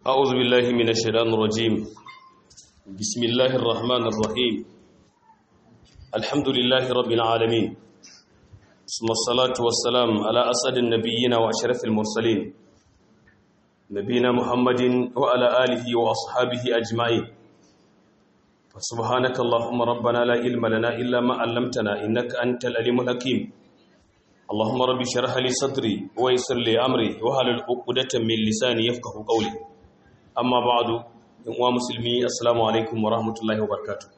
أعوذ بالله من الشيطان الرجيم بسم الله الرحمن الرحيم الحمد لله رب العالمين ثم الصلاة والسلام على أسد النبيين وأشرف المرسلين نبينا محمد وعلى آله وأصحابه أجمعين فسبحانك اللهم ربنا لا علم لنا إلا ما علمتنا إنك أنت العليم الحكيم اللهم رب اشرح لي صدري ويسر لي أمري وهل عقدة من لساني يفقه قولي amma ba'adu in uwa musulmi assalamu alaikum wa rahmatullahi wa barakatuh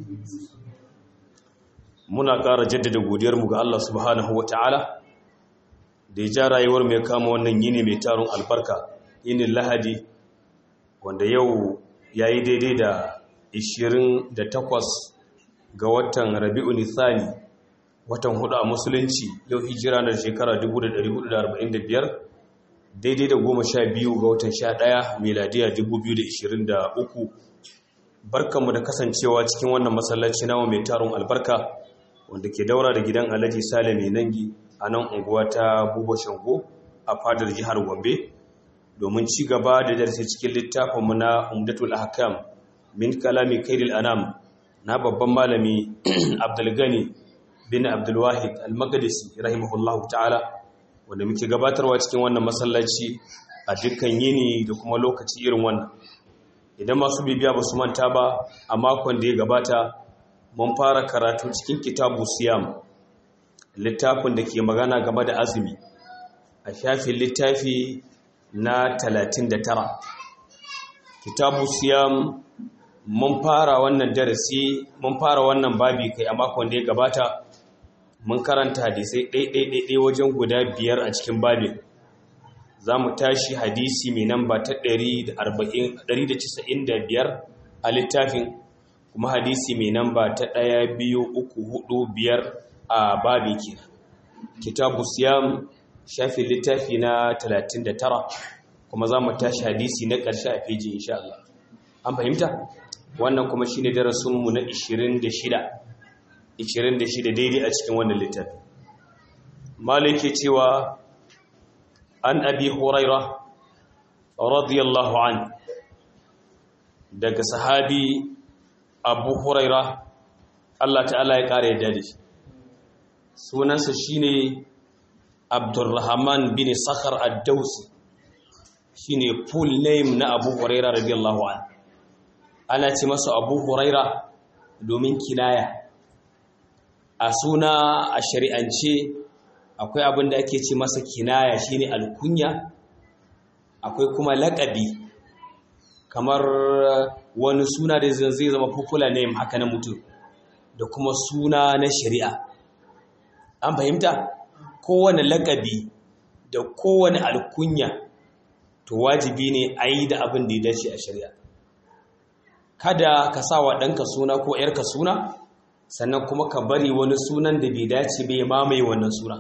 muna ƙara jaddada godiyarmu ga Allah subhanahu wa ta'ala da ya ja rayuwar mai kama wannan yini mai taron albarka yinin lahadi wanda yau ya yi daidai da 28 ga watan rabi'u nithani watan hudu a musulunci yau hijira na shekara 1445 daidai da goma sha biyu ga watan sha ɗaya meladiya 2023 barkanmu da kasancewa cikin wannan masallaci nawa mai taron albarka wanda ke daura da gidan alhaji sale mai nangi a nan unguwa ta buba shango a fadar jihar gombe domin ci gaba da darasi cikin littafinmu na umdatul ahkam min kalami kairil anam na babban malami abdulgani bin abdulwahid al-magadisi rahimahullahu ta'ala wanda muke gabatarwa cikin wannan masallaci a dukkan yini da kuma lokaci irin wannan idan masu bibiya ba su manta ba a makon da ya gabata mun fara karatu cikin kitabu siyam littafin da ke magana game da azumi a shafin littafi na 39 kitabu siyam mun fara wannan darasi mun fara wannan babi kai a makon da ya gabata mun karanta hadisai ɗaiɗaiɗaiɗai wajen guda biyar a cikin babin za mu tashi hadisi mai namba ta 195 a littafin kuma hadisi mai namba ta 1 biyu uku hudu biyar a babin ke kitabu siyam shafin littafi na 39 kuma za mu tashi hadisi na ƙarshe a feji insha Allah an fahimta wannan kuma shine darasinmu na 26 26 daidai a cikin wannan littafi malike cewa an abi huraira radiyallahu an daga sahabi abu huraira Allah ta'ala ya kare yadda da shi sunansa shine abdurrahman bin sakhar ad-dawsi shine full name na abu huraira radiyallahu an ana ce masa abu huraira domin kinaya a suna a shari'ance akwai abin da ake ce masa kinaya shine alkunya akwai kuma laƙabi kamar wani suna da zai zama popular name haka na mutum da kuma suna na shari'a an fahimta kowane laƙabi da kowane alkunya to wajibi ne a yi da abin da ya dace a shari'a kada ka sa wa ɗanka suna ko ‘yarka suna sannan kuma ka bari wani sunan da bai dace bai mamaye wannan suna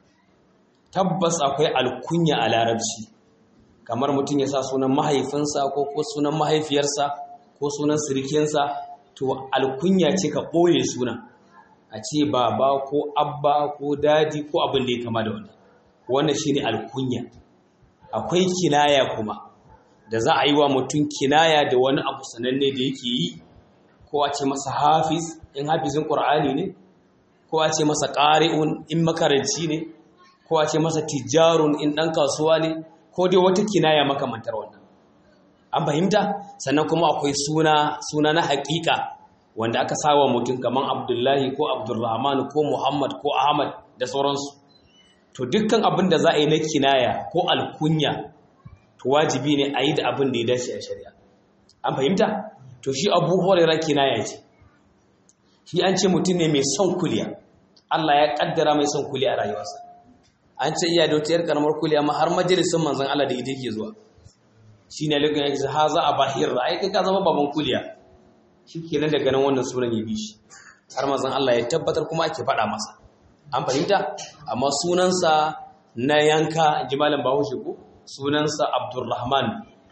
tabbas akwai alkunya a larabci kamar mutum ya sa sunan mahaifinsa ko ko sunan mahaifiyarsa ko sunan sirikinsa to alkunya ce ka ɓoye suna a ce baba ko abba ko dadi ko abin da ya kama da wannan wannan shine alkunya akwai kinaya kuma da za a yi wa mutum kinaya da wani abu sananne da yake yi ko a ce masa hafiz in hafizin ƙur'ani ne ko a ce masa ƙari'un in makaranci ne ko a ce masa tijarun in ɗan kasuwa ne ko dai wata kinaya makamantar wannan an fahimta sannan kuma akwai suna suna na haƙiƙa wanda aka sawa mutum kamar abdullahi ko abdulrahman ko muhammad ko ahmad da sauransu to dukkan abin da za a yi na kinaya ko alkunya to wajibi ne a yi da abin da ya dace a shari'a an fahimta to shi abu horera kinaya ce shi an ce mutum ne mai son kuliya Allah ya kaddara mai son kuliya a rayuwarsa an ce iya da wata yar karamar kuliya ma har majalisun manzan Allah da ita yake zuwa shi ne lokacin yake ha za a bahir ai kai ka zama baban kuliya shi kenan daga nan wannan sunan ya bi shi har manzan Allah ya tabbatar kuma ake faɗa masa an fahimta amma sunansa na yanka jimalin bahaushe ko sunansa Abdulrahman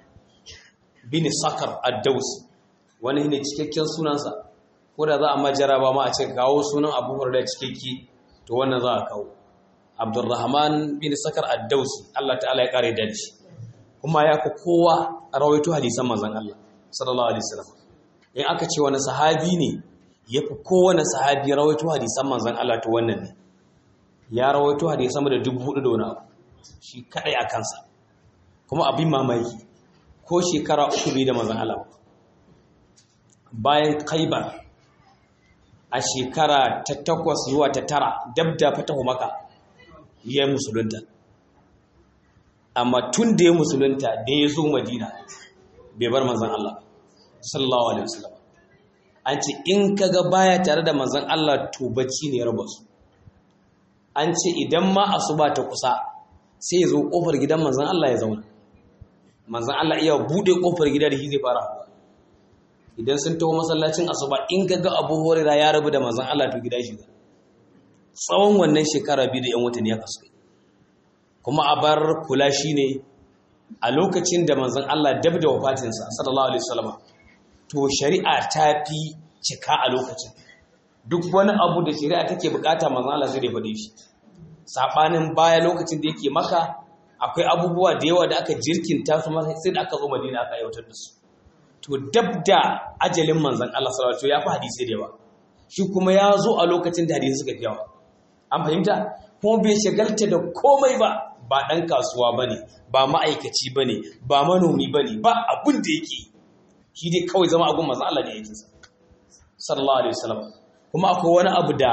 bin Sakar ad-Dawsi wani ne cikakken sunansa ko da za a majara ba ma a ce kawo sunan abu da cikakke to wannan za a kawo abdurrahman bin sakar ad-dausi Allah ta'ala ya kare da shi kuma ya fi kowa rawaito hadisan manzon Allah sallallahu alaihi wasallam in aka ce wani sahabi ne ya fi kowane sahabi rawaito hadisan manzon Allah to wannan ne ya rawaito hadisan sama da dubu hudu da wani abu shi kadai a kansa kuma abin mamaki ko shekara uku bai da manzon Allah bayan Khaibar a shekara ta takwas zuwa ta tara dab da fatahu maka ya yi musulunta amma tun da ya musulunta da ya zo madina bai bar manzan Allah sallallahu alaihi wasallam an ce in kaga baya tare da manzan Allah to bacci ne ya raba su an ce idan ma asuba ta kusa sai ya zo kofar gidan manzan Allah ya zauna manzan Allah iya bude kofar gida da shi zai fara hawa idan sun taho masallacin asuba in kaga Abu Hurairah ya rabu da manzan Allah to gida shi tsawon wannan shekara biyu da yan watanni ya kasu kuma a bar kula shi ne a lokacin da manzon Allah dab da wafatinsa sallallahu alaihi wasallam to shari'a ta fi cika a lokacin duk wani abu da shari'a take bukata manzon Allah zai faɗe shi sabanin baya lokacin da yake maka akwai abubuwa da yawa da aka jirkinta su sai da aka zo Madina aka aiwatar da su to dab da ajalin manzon Allah sallallahu alaihi wasallam ya fi hadisi da yawa shi kuma ya zo a lokacin da hadisi suka fi yawa an fahimta kuma bai shagalta da komai ba ba ɗan kasuwa ba ne ba ma'aikaci ba ne ba manomi ba ne ba abin da yake shi dai kawai zama abin masu Allah da yake sallallahu alaihi wasallam kuma akwai wani abu da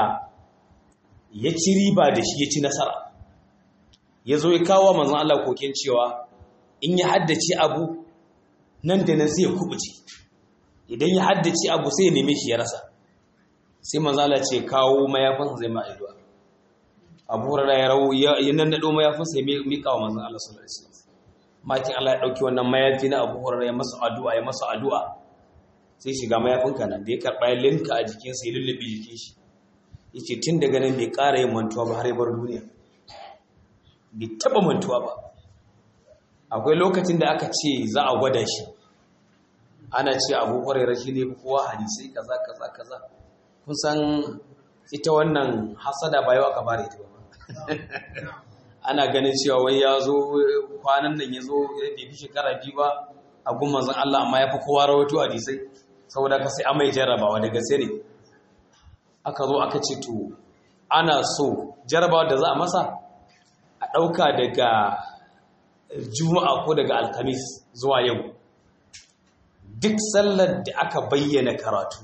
ya ci riba da shi ya ci nasara ya zo ya kawo manzon Allah kokin cewa in ya haddace abu nan da nan sai ya kubuce idan ya haddace abu sai ya neme shi ya rasa sai manzon Allah ce kawo mayafin zai ma addu'a abu hurara ya rawo ya nannaɗo mayafinsa ya miƙa wa manzan Allah sallallahu alaihi wasallam makin Allah ya ɗauki wannan mayafi na abu hurara ya masa addu'a ya masa addu'a sai shiga mayafinka nan da ya karɓa ya linka a jikinsa ya lullube jikin shi ya ce tun daga nan bai ƙara yin mantuwa ba har ya bar duniya bai taɓa mantuwa ba akwai lokacin da aka ce za a gwada shi ana ce abu hurara shi ne kowa hadisai kaza kaza kaza kun san ita wannan hasada ba yau aka fara ita ba ana ganin cewa wai ya zo kwanan nan ya zo ya fi shekara biyu ba a gun manzan Allah amma ya fi kowa rawaito hadisai saboda ka sai amai jarrabawa daga sai ne aka zo aka ce to ana so jarrabawa da za a masa a ɗauka daga juma'a ko daga alkamis zuwa yau duk sallar da aka bayyana karatu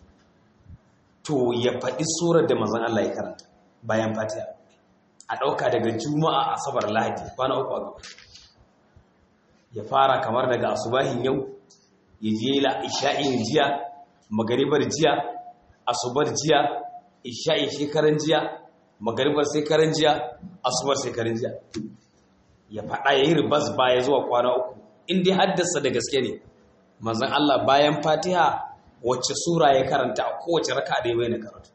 to ya faɗi surar da manzan Allah ya karanta bayan fatiha a ɗauka daga juma'a asabar lahadi kwana uku a gaba ya fara kamar daga asubahin yau ya je la isha'in jiya magaribar jiya asubar jiya isha'in shekaran jiya magaribar shekaran jiya asubar shekaran jiya ya faɗa ya yi ribas baya zuwa kwana uku inda haddasa da gaske ne manzan Allah bayan fatiha wacce sura ya karanta a kowace raka da ya bayyana karatu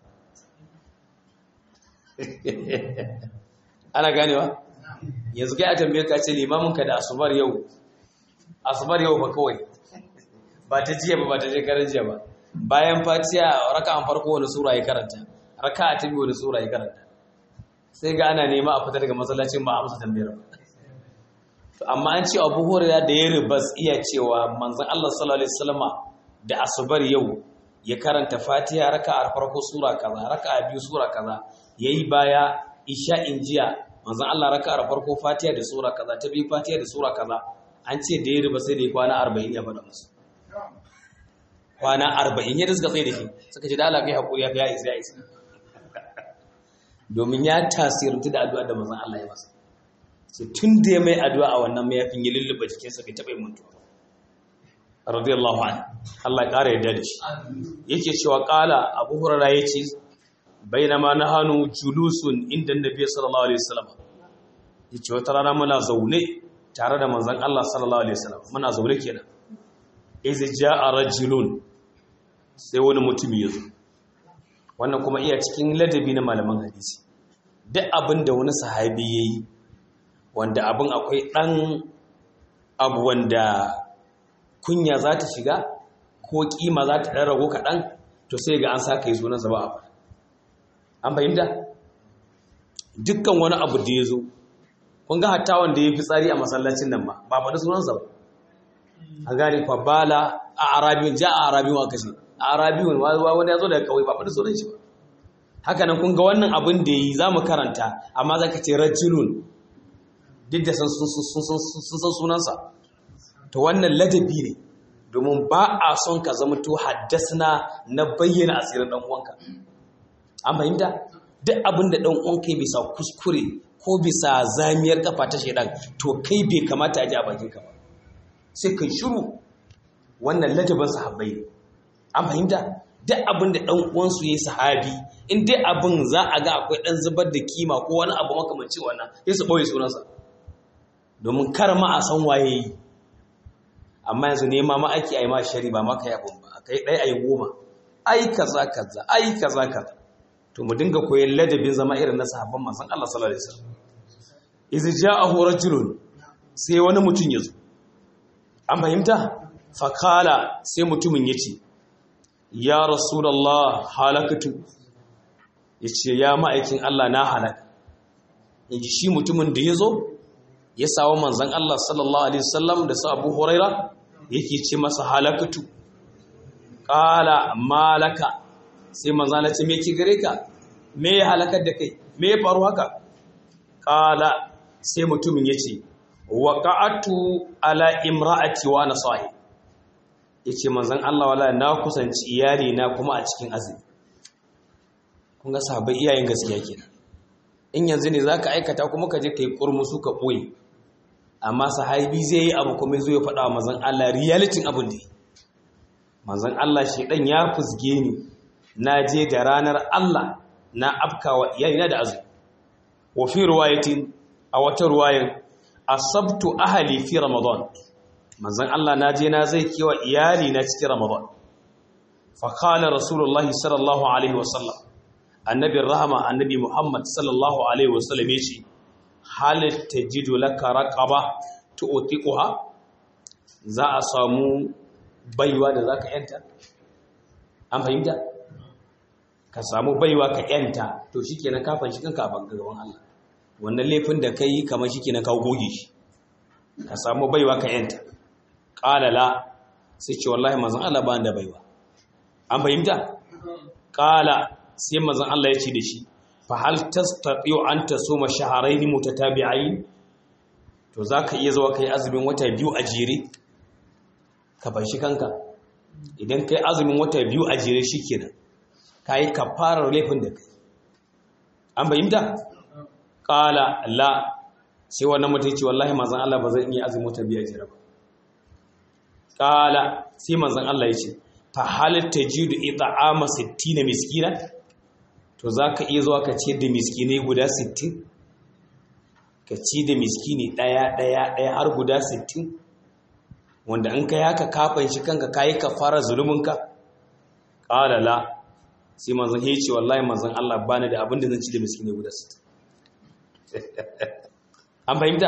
ana ganewa yanzu kai a tambaye ka ce limaminka da asubar yau asubar yau ba kawai ba ta jiya ba ba ta shekarar jiya ba bayan fatiya raka an farko wani sura ya karanta raka a tabi wani sura ya karanta sai ga ana nema a fita daga masallacin ba a amsa tambayar ba to amma an ce abu hurairah da ya ribas iya cewa manzon Allah sallallahu alaihi wasallama da asubar yau ya karanta fatiha raka'a farko sura kaza raka'a biyu sura kaza yayi baya isha'in jiya manzon Allah raka'ar farko fatiha da sura kaza ta biyu fatiha da sura kaza an ce da ya riba sai da kwana 40 ya faɗa musu kwana 40 ya suka tsaye da shi suka ce da Allah kai hakuri ya isa ya isa domin ya tasirantu da addu'a da manzon Allah ya masa sai tun da ya mai addu'a a wannan mayafin ya lulluɓa jikinsa bai taɓa yi mutuwa radiyallahu anhu Allah ya ƙara yadda da shi yake cewa ƙala abu hurara ya ce bainama na hannu julusun inda nabi sallallahu alaihi wasallam ya ce wata rana muna zaune tare da manzan Allah sallallahu alaihi wasallam muna zaune kenan izi ja'a rajulun sai wani mutum ya zo wannan kuma iya cikin ladabi na malaman hadisi duk abin da wani sahabi yayi wanda abin akwai ɗan abu wanda kunya za ta shiga ko kima za ta ɗan rago kaɗan to sai ga an sa ka yi sunansa ba a an fahimta dukkan wani abu da ya zo kun ga hatta wanda ya fi tsari a masallacin nan ma ba faɗi sunansa ba a gane fa bala a arabiyun ja a arabiyun aka ce a arabiyun wani ya zo daga kawai ba faɗi sunan shi ba haka nan kun ga wannan abin da yi za mu karanta amma za ka ce rajulun duk da sun san sunansa to wannan ladabi ne domin ba a son ka zama to haddasna na bayyana asirin ɗan uwanka an fahimta duk abin da ɗan uwanka bisa kuskure ko bisa zamiyar kafa ta shaidan to kai bai kamata a ji a bakin ka ba sai kai shiru wannan ladabin sahabbai ne an fahimta duk abin da ɗan uwansu ya yi sahabi in dai abin za a ga akwai ɗan zubar da kima ko wani abu makamanci wannan sai su ɓoye sunansa domin kar ma a san waye yi amma yanzu nema ma ake a yi ma shari ba maka yabon ba a kai ɗaya a yi goma ai kaza kaza ai kaza kaza to mu dinga koyon ladabin zama irin na sahabban manzon Allah sallallahu alaihi wasallam iz ja'ahu rajulun sai wani mutum ya zo an fahimta fakala sai mutumin ya ce ya rasulallah halakatu ya ce ya ma'aikin Allah na halaka in ji shi mutumin da ya zo ya sawa manzan Allah sallallahu Alaihi wasallam da su abu huraira yake ce masa halakatu ƙala malaka sai manzan Allah ce me ki gare ka me ya halakar da kai me ya faru haka ƙala sai mutumin ya ce waƙa'atu ala imra'ati wa na sahi ya ce manzan Allah wala na kusanci iyali na kuma a cikin azumi kun ga sahabbai iyayen gaskiya kenan in yanzu ne zaka aikata kuma ka je kai kurmusu ka boye amma sahabi zai yi abu kuma zai faɗa wa manzan Allah realitin abin da manzan Allah shedan ya fusge ni na je da ranar Allah na afkawa iyali na da azumi wa fi riwayatin a wata riwayar asabtu ahli fi ramadan manzon Allah na je na zai kewa iyali na cikin ramadan fa qala rasulullah sallallahu alaihi wasallam annabi rahama annabi muhammad sallallahu alaihi wasallam yace hal tajidu laka raqaba tu'tiquha za a samu baiwa da zaka yanta an fahimta ka samu baiwa ka yanta to shikenan ka fanshi kanka a gaban Allah wannan laifin da kai kamar shikenan ka goge shi ka samu baiwa ka yanta ƙalala sai ce wallahi mazan Allah ba da baiwa an fahimta ƙala sai mazan Allah ya ce da shi fa hal tastati'u an tasuma shahrayn mutatabi'ain to zaka iya zuwa kai azumin wata biyu a jere ka bar shi kanka idan kai azumin wata biyu a jere shikenan kai kafarar laifin da kai an fahimta ƙala la sai wannan mutum ce wallahi mazan Allah ba zan iya azumin wata biyu a jere ba kala sai manzon Allah ya ce fa halatta jidu it'ama 60 miskina to zaka iya zuwa ka ciyar da miskinai guda 60 ka ci da miskini daya daya daya har guda 60 wanda in kai haka kafan shi kanka kai kafara zuluminka kala la sai manzon ya ce wallahi manzon Allah bani da abin da zan ci da miskinai guda 60 an fahimta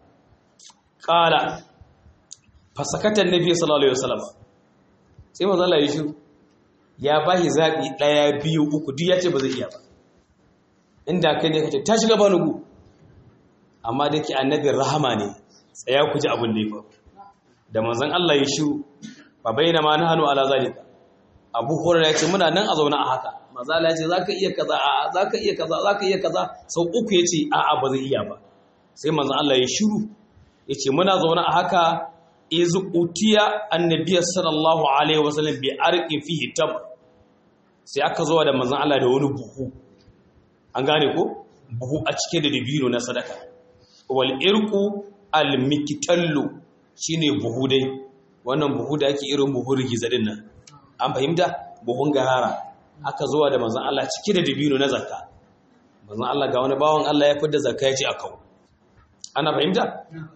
kala fasakatan nabi sallallahu alaihi wasallam sai manzo Allah ya shi ya bashi zabi daya biyu uku duk yace ba zai iya ba inda kai ne kace ta shiga banugu amma dake annabi rahama ne tsaya ku ji abin da ya faru da manzon Allah ya shi ba bayyana ma na hanu ala zalika Abu Hurairah ya ce muna nan a zauna a haka manzo Allah ya ce zaka iya kaza a zaka iya kaza zaka iya kaza sau uku yace a a ba zai iya ba sai manzon Allah ya shiru yace muna zauna a haka iz utiya annabiy sallallahu alaihi wasallam bi arqin fihi tam sai aka zo da manzon Allah da wani buhu an gane ko buhu a cike da dabino na sadaka wal irqu al miktallu shine buhu dai wannan buhu da ake irin buhu rigiza din nan an fahimta buhun garara aka zo da manzon Allah cike da dabino na zakka manzon Allah ga wani bawon Allah ya fidda zakka ya ce akau ana fahimta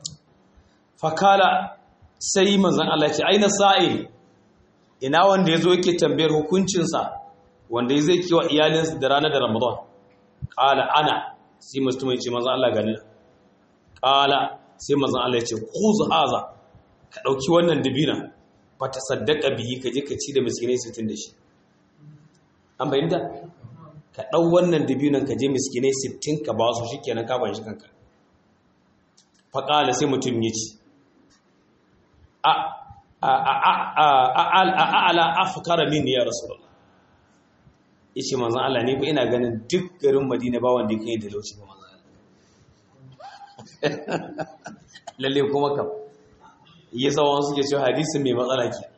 fakala sai manzan Allah ce aina sa'il ina wanda ya zo yake tambayar hukuncinsa wanda ya zai kiwa iyalinsa da ranar da ramadan ƙala ana sai mutum ya ce manzan Allah gani ƙala sai manzan Allah ya ce kuzu haza ka ɗauki wannan dabina ba ta saddaka biyi ka je ka ci da miskinai sittin da shi an bayyanta ka ɗau wannan dabinan ka je miskinai sittin ka ba su shi kenan ka ban shi kanka faƙala sai mutum ya ce a'ala afkara min ya rasulullah yace manzon Allah ne ko ina ganin duk garin Madina ba wanda yake da lauci ba manzon Allah lalle kuma kam yasa wani suke cewa hadisin mai matsala ke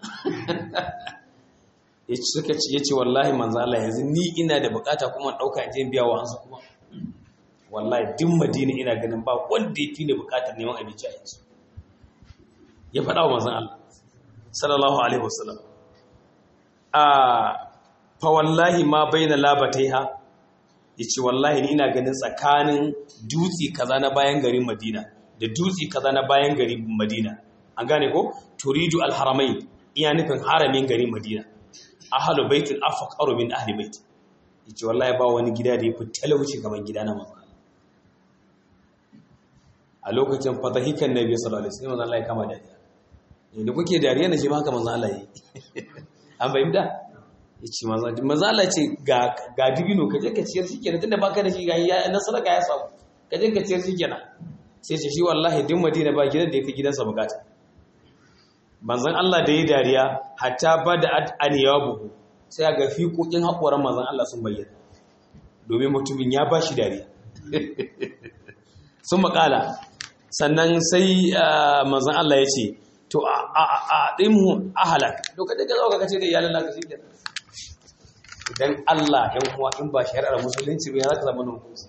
yace suka ce yace wallahi manzon Allah yanzu ni ina da bukata kuma dauka je biya wa hansu kuma wallahi duk Madina ina ganin ba wanda yake ne bukatar neman abinci a yanzu ya faɗa wa manzon Allah sallallahu alaihi wasallam a fa wallahi ma baina labataiha yace wallahi ni ina ganin tsakanin dutsi kaza na bayan garin Madina da dutsi kaza na bayan garin Madina an gane ko turidu alharamain iya nufin haramin garin Madina ahlu baitul afqaru min ahli bait yace wallahi ba wani gida da yafi talauci kamar gida na manzo a lokacin fadahikan nabi sallallahu alaihi wasallam Allah ya kama dariya da kuke dariya na shi ma haka manzo Allah yi an fahimta yace manzo manzo Allah ce ga ga dibino ka je ka ciyar shikenan tunda baka da shi ga ya nasara ga ya samu ka je ka ciyar shikenan sai ce shi wallahi din Madina ba gidan da yake gidansa bukata manzon Allah da yi dariya hatta bada aniyabuhu sai ga fiƙoƙin haƙoran manzon Allah sun bayyana domin mutumin ya bashi dariya sun makala sannan sai manzon Allah ya ce to a ɗinmu ahalak to ka daga zauka kace da iyalin naka shi kenan idan Allah ɗan uwa in ba shari'ar musulunci ba ya zaka zama hukunci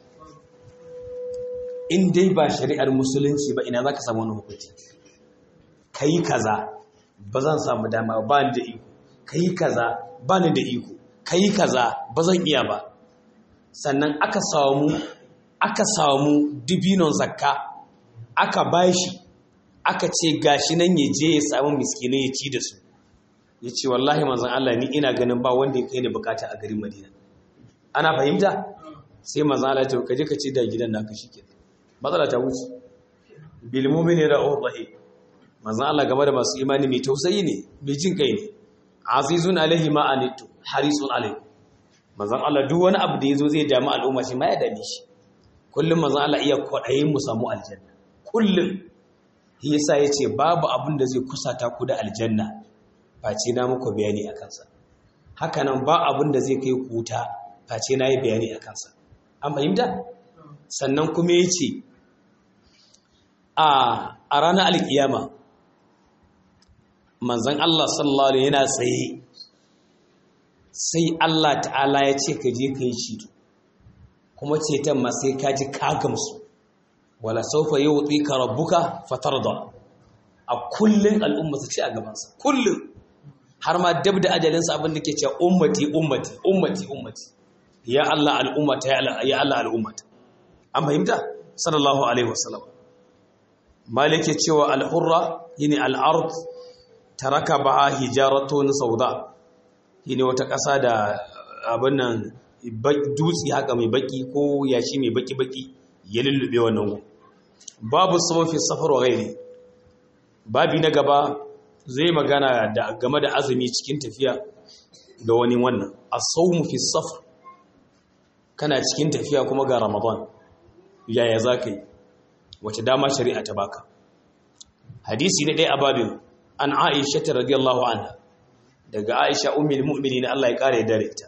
in dai ba shari'ar musulunci ba ina zaka samu wani hukunci kai kaza ba zan samu dama ba ni da iko kai kaza ba ni da iko kai kaza ba zan iya ba sannan aka samu aka samu dibinon zakka aka bashi aka ce gashi nan ya je ya samu miskinai ya ci da su ya ce wallahi manzan Allah ni ina ganin ba wanda ya kai ni bukata a garin Madina ana fahimta sai manzan Allah ya ce ka je ka ci da gidan naka shike matsala ta wuce bil mu'mini ra'ur rahim manzan Allah game da masu imani mai tausayi ne mai jin kai ne azizun alaihi ma anitu harisun alaihi manzan Allah duk wani abu da yazo zai damu al'umma shi ma ya dame shi kullum manzan Allah iya kwadayin mu samu aljanna kullum yasa ya ce babu abin da zai kusata ku da aljanna face na muku bayani a kansa hakanan ba abin da zai kai ku wuta face na yi bayani a kansa an fahimta sannan kuma ya ce a ranar alkiyama manzan Allah sallallahu alaihi yana tsaye sai Allah ta'ala ya ce ka je ka yi ceto kuma ceton ma sai ka ji kagamsu wala saufa yuti ka rabbuka fatarda a kullun al'umma su ci a gabansa kullun har ma dab da ajalinsa abin da ke cewa ummati ummati ummati ummati ya Allah al'ummata ya Allah al'ummata an fahimta sallallahu alaihi wasallam malik ya cewa al-hurra yini al-ard taraka ba hijaratun sauda yini wata ƙasa da abin nan dutse haka mai baki ko yashi mai baki baki ya lullube wannan babu sabafi safar wa gairi babi na gaba zai magana da game da azumi cikin tafiya da wani wannan as-sawmu fi safar kana cikin tafiya kuma ga ramadan yaya zaka yi wace dama shari'a ta baka hadisi na ɗaya a babin an aisha ta radiyallahu anha daga aisha ummul mu'minin Allah ya kare dare ta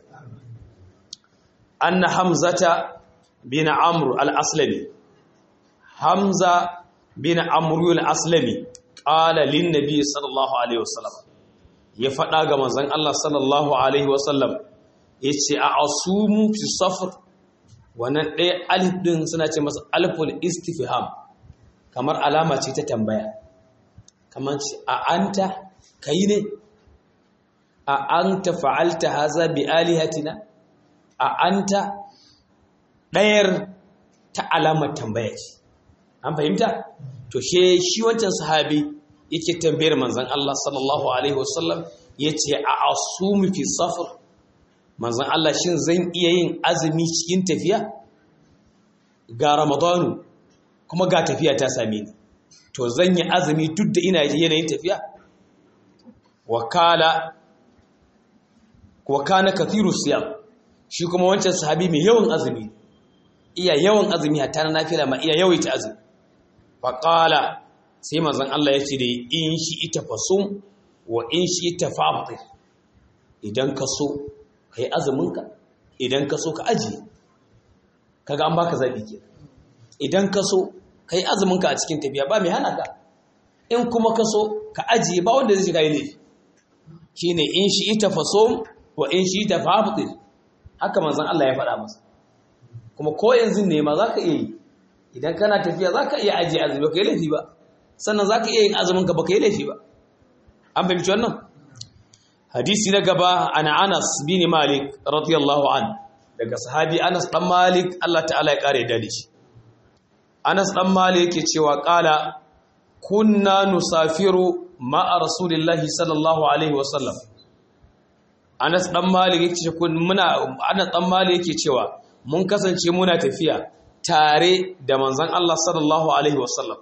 anna hamzata bin amr al-aslami hamza bin amr al-aslami qala lin nabi sallallahu alaihi wasallam ya fada ga manzon Allah sallallahu alaihi wasallam yace a asumu fi safar wannan ɗaya alif din suna ce masa alful istifham kamar alama ce ta tambaya kamar ce a anta kai ne a anta fa'alta haza bi alihatina a anta ɗayar ta alamar tambaya ce an fahimta to she shi wancan sahabi yake tambayar manzon Allah sallallahu alaihi wasallam yace a asumi fi safar manzon Allah shin zan iya yin azumi cikin tafiya ga ramadanu kuma ga tafiya ta same ni to zan yi azumi duk da ina yanayin tafiya wakala wakana kathiru siyam shi kuma wancan sahabi mai yawan azumi iya yawan azumi hatta na nafila ma iya yawaita azumi faƙala sai manzon Allah ya ce da in shi ita fasum wa in shi ita fa'afi idan ka so ka yi azuminka idan ka so ka ajiye kaga an baka zaɓi ke idan ka so ka yi azuminka a cikin tafiya ba mai hana ka in kuma ka so ka ajiye ba wanda zai shiga yi laifi shi ne in shi ita faso wa in shi ita fa'afi haka manzon Allah ya faɗa masa kuma ko yanzu ne ma za ka iya yi idan kana tafiya za ka iya ajiye azumi ba ka yi laifi ba sannan za ka iya yin azuminka ba ka yi laifi ba an fahimci wannan hadisi na gaba ana anas bin malik radiyallahu an daga sahabi anas dan malik Allah ta'ala ya kare da shi anas dan malik yake cewa kala kunna nusafiru ma'a rasulillahi sallallahu alaihi wasallam anas dan malik yake kun muna anas dan malik yake cewa mun kasance muna tafiya tare da manzon Allah sallallahu alaihi wasallam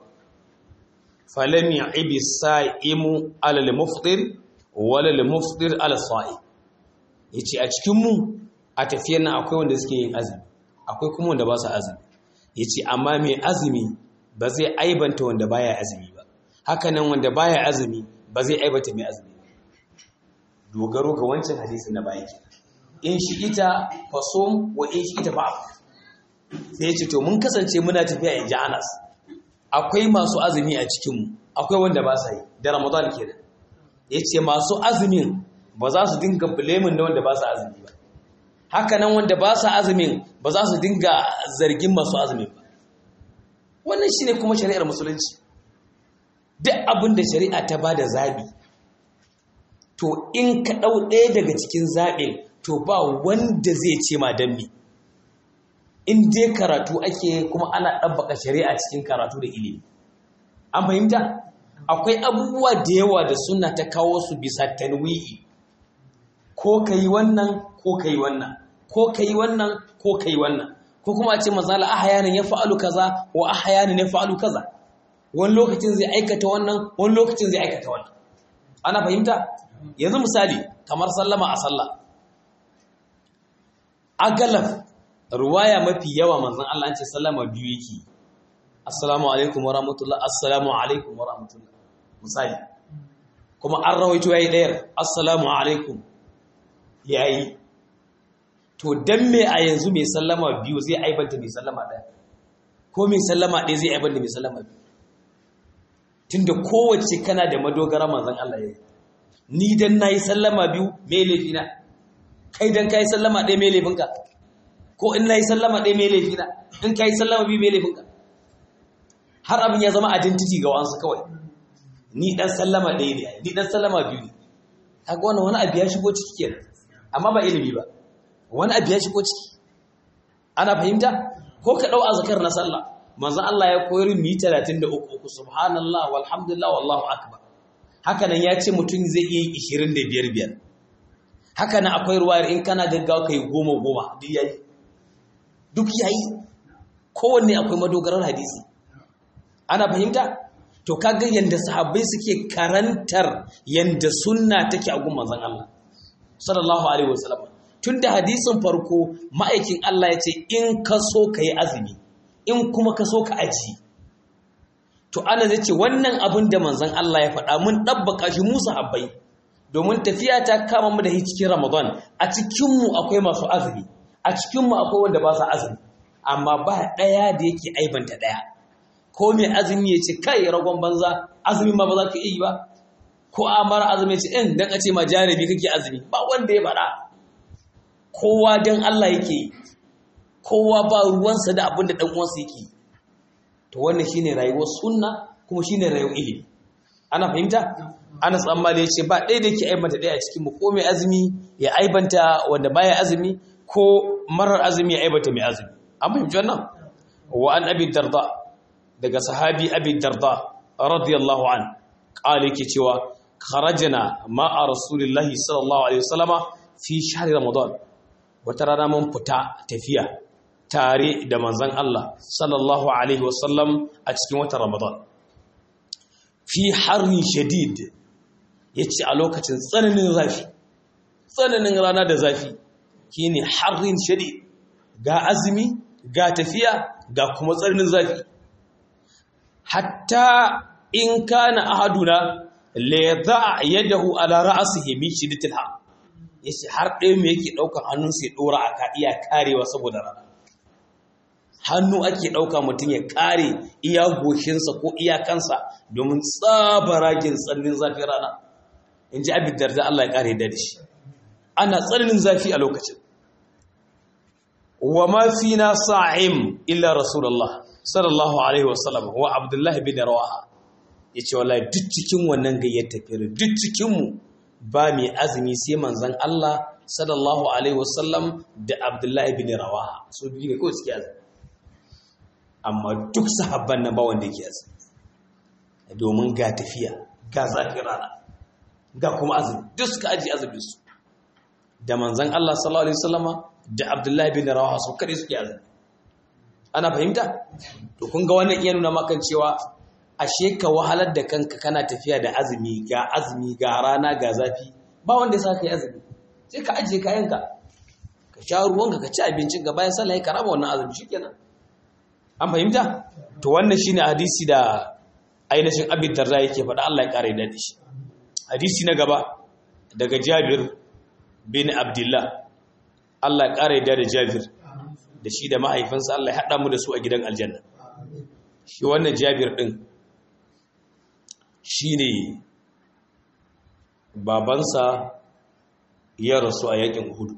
falam ya'ibi sa'imu alal muftir wala lil muftir ala sa'i yace a cikin mu a tafiyar nan akwai wanda suke yin azumi akwai kuma wanda ba su azumi yace amma mai azumi ba zai aibanta wanda baya azumi ba haka nan wanda baya azumi ba zai aibanta mai azumi ba dogaro ga wancan hadisin na baya in shi ita fasom wa in shi ita ba'a sai yace to mun kasance muna tafiya in ji Anas akwai masu azumi a cikinmu akwai wanda ba sa yi da ramadan kenan ya ce masu azumin ba za su dinga bulemin da wanda ba sa azumi ba haka nan wanda ba sa azumin ba za su dinga zargin masu azumin ba wannan shi ne kuma shari'ar musulunci duk abin da shari'a ta ba da zaɓi to in ka ɗau ɗaya daga cikin zaɓin to ba wanda zai ce ma don me in dai karatu ake kuma ana ɗabbaka shari'a cikin karatu da ilimi an fahimta akwai abubuwa da yawa da suna ta kawo su bisa tanwi'i ko ka yi wannan ko ka yi wannan ko ka yi wannan ko ka yi wannan ko kuma a ce mazala ahayanin ya fa'alu kaza wa ahayanin ya fa'alu kaza wani lokacin zai aikata wannan wani lokacin zai aikata wannan ana fahimta yanzu misali kamar sallama a sallah agalaf ruwaya mafi yawa manzon Allah an ce sallama biyu yake assalamu alaikum wa rahmatullah assalamu alaikum wa rahmatullah misali kuma an rawaito yayi ɗayar assalamu alaikum yayi to dan me a yanzu mai sallama biyu zai aibanta mai sallama ɗaya ko mai sallama ɗaya zai aibanta mai sallama biyu tunda kowace kana da madogara manzon Allah yayi ni dan nayi sallama biyu me laifina kai dan kai sallama ɗaya me laifinka ko in na yi sallama ɗaya mai laifina in ka yi sallama biyu mai laifinka har abin ya zama identity ga wansu kawai ni ɗan sallama ɗaya ne ni ɗan sallama biyu ne kaga wannan wani abu ya shigo ciki kenan amma ba ilimi ba wani abu ya shigo ciki ana fahimta ko ka ɗau azkar na sallah manzon Allah ya koyar mu yi 33 uku subhanallah walhamdulillah wallahu akbar haka nan ya ce mutum zai iya yi 25 biyar haka nan akwai ruwayar in kana gaggawa kai goma goma duk yayi duk yayi kowanne akwai madogarar hadisi ana fahimta to kaga yanda sahabbai suke karantar yanda sunna take a gun manzon Allah sallallahu alaihi wasallam tunda hadisin farko ma'aikin Allah ya ce in ka so ka yi azumi in kuma ka so ka aji to ana zai ce wannan abin da manzon Allah ya faɗa mun ɗabbaka shi mu sahabbai domin tafiya ta kama mu da cikin Ramadan a cikinmu akwai masu azumi a cikinmu akwai wanda ba su azumi amma ba ɗaya da yake aibanta ɗaya ko mai azumi ya ce kai ragon banza azumi ma ba za ka iya yi ba ko a mara azumi ya ce in dan a ce ma jarabi kake azumi ba wanda ya faɗa kowa dan Allah yake yi kowa ba ruwansa da abin da ɗan uwansa yake yi to wannan shine rayuwar sunna kuma shine rayuwar ilimi ana fahimta Anas Ammali ya ce ba ɗaya da yake aibanta ɗaya a cikin mu ko mai azumi ya aibanta wanda baya azumi ko marar azumi ya aibata mai azumi an fahimci wannan wa an abi darda daga sahabi abi darda radiyallahu an qala yake cewa kharajna ma'a rasulillahi sallallahu alaihi wasallama fi shahri ramadan wata rana mun fita tafiya tare da manzon Allah sallallahu alaihi wasallam a cikin watan ramadan fi harri shadid yace a lokacin tsananin zafi tsananin rana da zafi shine harrin shadid ga azumi ga tafiya ga kuma tsananin zafi hatta in kana ahaduna la yadha yadahu ala ra'sihi min shiddatil ha yace har ɗaya me yake ɗaukar hannun sai ɗora a ka iya karewa saboda rana hannu ake ɗauka mutum ya kare iya goshinsa ko iya kansa domin tsabaragen tsananin zafin rana in ji abin darda Allah ya kare da shi ana tsananin zafi a lokacin wa ma fina sa'im illa rasulullah sallallahu alaihi wasallam wa abdullah bin rawaha yace wallahi duk cikin wannan gayyar tafiyar duk cikin mu ba mai azumi sai manzon Allah sallallahu alaihi wasallam da abdullah bin rawaha so biyu ne kawai suke azumi amma duk sahabban nan ba wanda yake azumi domin ga tafiya ga zafin rana ga kuma azumi duk suka aji azumin su da manzon Allah sallallahu alaihi wasallama da Abdullahi bin Rawaha su kare suke azumi ana fahimta to kun ga wannan iya nuna maka cewa ashe ka wahalar da kanka kana tafiya da azumi ga azumi ga rana ga zafi ba wanda ya saka yi azumi sai ka ajiye kayanka ka sha ruwanka ka ci abincin ga bayan sallah ka raba wannan azumi shikenan an fahimta to wannan shine hadisi da ainihin abin darda yake faɗa Allah ya kare da shi hadisi na gaba daga Jabir bin Abdullah Allah ya ƙara yadda da Jabir da shi da mahaifinsa Allah ya haɗa mu da su a gidan aljanna shi wannan Jabir ɗin shi ne babansa ya rasu a yakin Uhud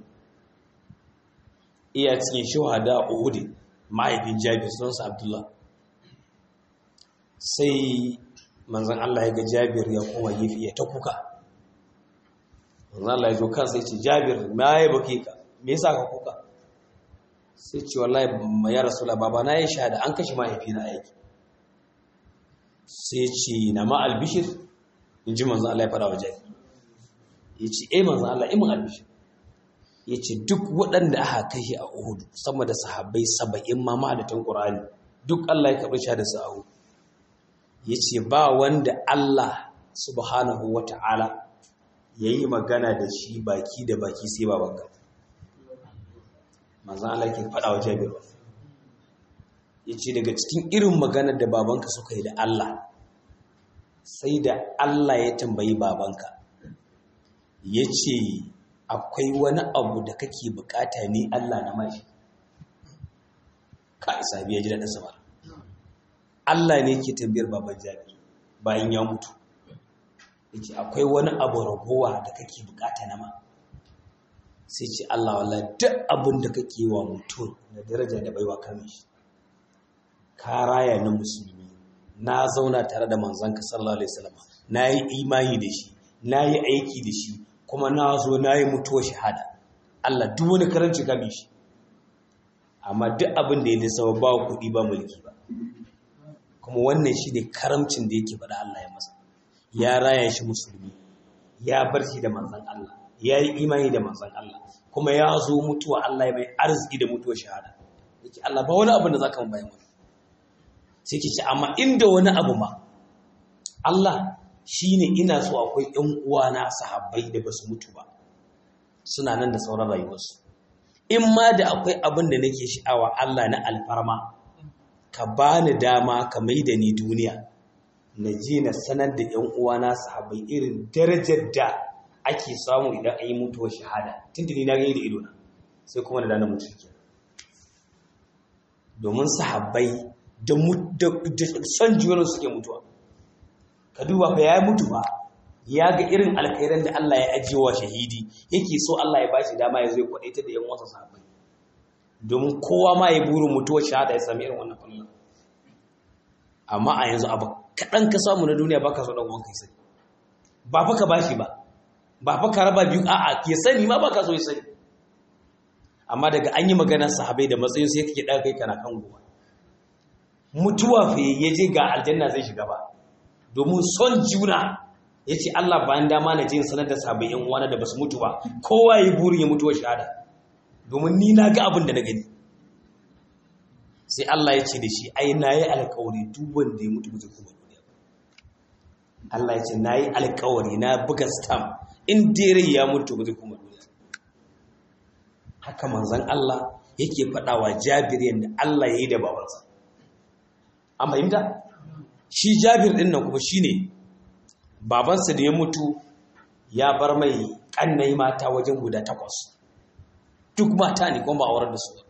iya cikin shahada a Uhud mahaifin Jabir sunansa Abdullah sai manzon Allah ya ga Jabir ya koma gefe ya ta kuka manzon Allah ya zo kansa ya ce Jabir ma ya bake ka me yasa ka kuka sai ce wallahi ya rasula baba na yi shahada an kashe mahaifi na aiki sai ce na ma albishir in ji manzan Allah ya fara waje ya ce eh manzan Allah imin albishir ya ce duk waɗanda aka kashe a uhudu sama da sahabbai saba'in ma ma'adatan ƙurani duk Allah ya karɓi shahada su a uhudu ya ce ba wanda Allah subhanahu wa ta'ala ya yi magana da shi baki da baki sai babanka manzan Allah ke faɗa wa jabir ya ce daga cikin irin maganar da babanka suka yi da Allah sai da Allah ya tambayi babanka ya ce akwai wani abu da kake bukata ne Allah na mashi ka isa biya ji daɗin samar Allah ne ke tambayar baban jabir bayan ya mutu ya ce akwai wani abu ragowa da kake bukata na ma sai ce Allah wala duk abin da kake wa mutum na daraja da baiwa kame shi ka raya na musulmi na zauna tare da manzanka sallallahu alaihi wasallam na yi imani da shi na yi aiki da shi kuma na zo na yi mutuwa shahada Allah duk wani karanci kame shi amma duk abin da ya nisa ba kuɗi ba mulki ba kuma wannan shi ne karamcin da yake faɗa Allah ya masa ya raya shi musulmi ya bar shi da manzan Allah ya yi imani da manzan Allah kuma ya zo mutuwa Allah ya mai arziki da mutuwa shahada yake Allah ba wani abu da zaka mu bayan wani sai ke ce amma inda wani abu ma Allah shine ina so akwai ƴan uwana sahabbai da basu mutu ba suna nan da sauran rayuwarsu in ma da akwai abin da nake sha'awa Allah na alfarma ka bani dama ka mai da ni duniya na je na sanar da ƴan uwana sahabbai irin darajar da ake samu idan an yi mutuwar shahada tuntuni na gani da idona sai kuma da dana mutu ke domin sahabbai da son juyanar suke mutuwa ka duba fa ya mutu ba ya ga irin alkhairan da Allah ya ajiye wa shahidi yake so Allah ya bashi dama ya zai kwadaita da yan wasa sahabbai domin kowa ma ya burin mutuwar shahada ya sami irin wannan fallan amma a yanzu abu kaɗan ka samu na duniya baka so ɗan uwan kai sani ba fa ka bashi ba ba fa ka raba biyu a'a ya sani ma baka so ya sani amma daga an yi maganar sahabai da matsayin sai kake daga kai kana kan gowa mutuwa fa ya je ga aljanna zai shiga ba domin son juna ya ce Allah bayan dama na je sanar da sahabai yan uwana da basu mutu ba kowa ya burin ya mutuwa shahada domin ni na ga abin da na gani sai Allah ya ce da shi ai na yi alkawari duk wanda ya mutu ba zai kuma duniya Allah ya ce na yi alkawari na buga stamp in dare ya mutu ba zai kuma duniya haka manzan Allah yake faɗa wa jabir yadda Allah ya yi da babansa an fahimta shi jabir din nan kuma shine babansa da ya mutu ya bar mai kannai mata wajen guda takwas duk mata ne kuma ba aurar da su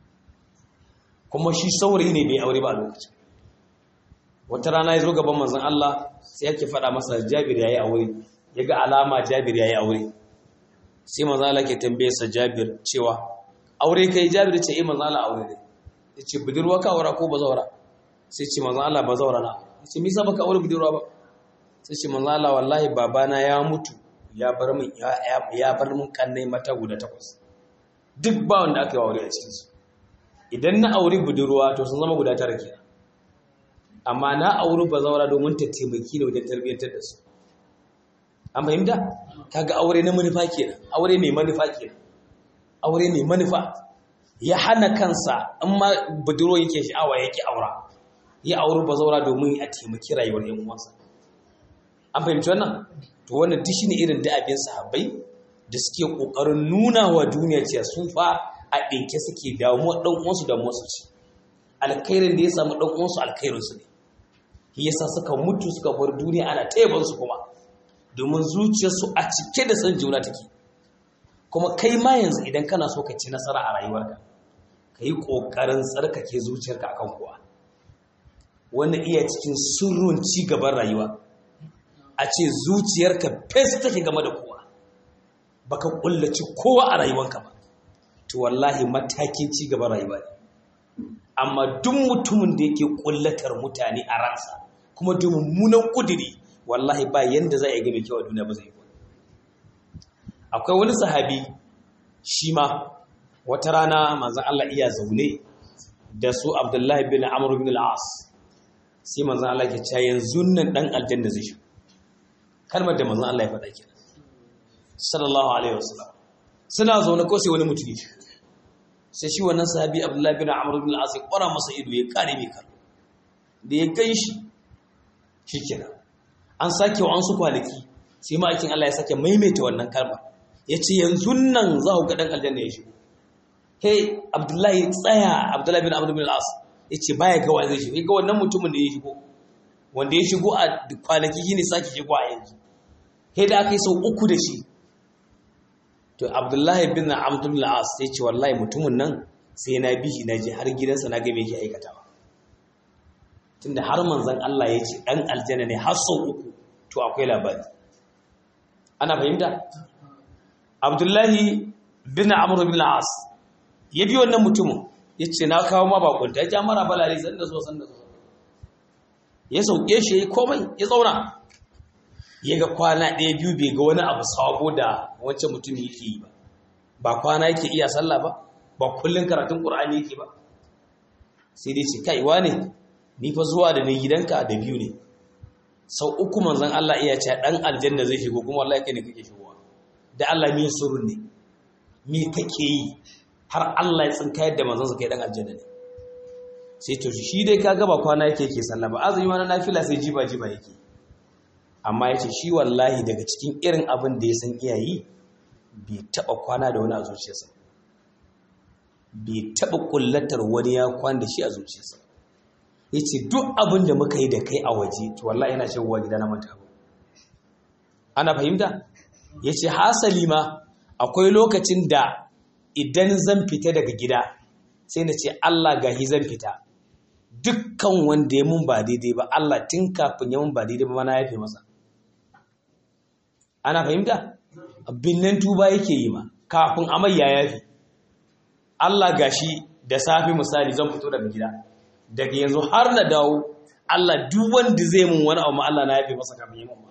kuma shi saurayi ne bai aure ba a lokacin wata rana ya zo gaban manzon Allah sai yake faɗa masa Jabir yayi aure ya ga alama Jabir yayi aure sai manzon Allah ke tambaye sa Jabir cewa aure kai Jabir ce eh manzon Allah aure ne yace budurwa ka aura ko bazawara sai ce manzon Allah bazawara na yace me yasa baka aure budurwa ba sai ce manzon Allah wallahi babana ya mutu ya bar min ya bar min kannai mata guda takwas duk ba wanda aka yi aure a cikin su idan na auri budurwa to sun zama guda tara kenan amma na auri bazawara domin ta taimaki da wajen tarbiyyantar da su an fahimta kaga aure na manufa kenan aure mai manufa kenan aure mai manufa ya hana kansa in ma budurwa yake sha'awa yake aura ya auri bazawara domin a taimaki rayuwar yan uwansa an fahimci wannan to wannan duk shine irin da abin sahabbai da suke kokarin nuna wa duniya cewa sun fa a ɗinke suke damuwa ɗan uwansu da musu ci alkhairin da ya samu ɗan uwansu alkhairin su ne shi yasa suka mutu suka bar duniya ana taiban su kuma domin zuciyarsu a cike da san juna take kuma kai ma yanzu idan kana so ka ci nasara a rayuwarka ka yi ƙoƙarin tsarkake zuciyarka akan kowa wannan iya cikin sirrin ci gaban rayuwa a ce zuciyarka fes take game da kowa baka kullaci kowa a rayuwarka ba to wallahi matakin ci gaban rayuwa ne amma duk mutumin da yake kullatar mutane a ransa kuma da mummunan kudiri wallahi ba yanda za a yi game kyau a duniya ba zai yi akwai wani sahabi shi ma wata rana manzan Allah iya zaune da su Abdullahi bin Amr bin al-As sai manzan Allah ke cewa yanzu nan dan aljanna zai shi kalmar da manzan Allah ya faɗa kenan sallallahu alaihi wasallam suna zaune ko sai wani mutumi sai shi wannan sahabi abdullahi bin amr bin al-as ya kwara masa ido ya kare mai kallo da ya gan shi shikenan an sake wa an su kwanaki sai ma'aikin Allah ya sake maimaita wannan kalma ya ce yanzu nan za ku ga dan aljanna ya shigo hey abdullahi tsaya abdullahi bin amr bin al-as ya ce baya ga wa zai shigo ga wannan mutumin da ya shigo wanda ya shigo a kwanaki shine sake shigo a yanzu hey da aka yi sau uku da shi to abdullahi bin abdul as sai ce wallahi mutumin nan sai na bi shi na je har gidansa na ga me yake aikatawa tunda har manzon Allah ya ce dan aljanna ne har sau uku to akwai labari ana fahimta abdullahi bin amr bin as ya bi wannan mutumin ya ce na kawo ma bakunta ya ja mara balale san da so san da so ya sauke shi ya komai ya zauna ya ga kwana ɗaya biyu bai ga wani abu sabo da wancan mutum yake yi ba ba kwana yake iya sallah ba ba kullum karatun ƙur'ani yake ba sai dai ce kai wane ni fa zuwa da ni gidanka da biyu ne sau uku manzon Allah iya ce dan aljanna zai shigo kuma wallahi kai ne kake shigowa da Allah me surun ne me kake yi har Allah ya tsinka yadda manzon sa kai dan aljanna ne sai to shi dai kaga ba kwana yake yake sallah ba azumi wani nafila sai jiba jiba yake amma ya ce shi wallahi daga cikin irin abin da ya san iyayi bai taɓa kwana da wani a zuciyarsa bai taɓa ƙullatar wani ya kwana da shi a zuciyarsa ya ce duk abin da muka yi da kai a waje to wallahi yana shigowa gida na manta ba ana fahimta ya ce hasali ma akwai lokacin da idan zan fita daga gida sai na ce Allah gahi zan fita dukkan wanda ya mun ba daidai ba Allah tun kafin ya mun ba daidai ba mana yafe masa ana fahimta binnan tuba yake yi ma kafin amai ya yafe Allah gashi da safi misali zan fito daga gida daga yanzu har na dawo Allah duk wanda zai mun wani abu Allah na yafe masa kafin ya mun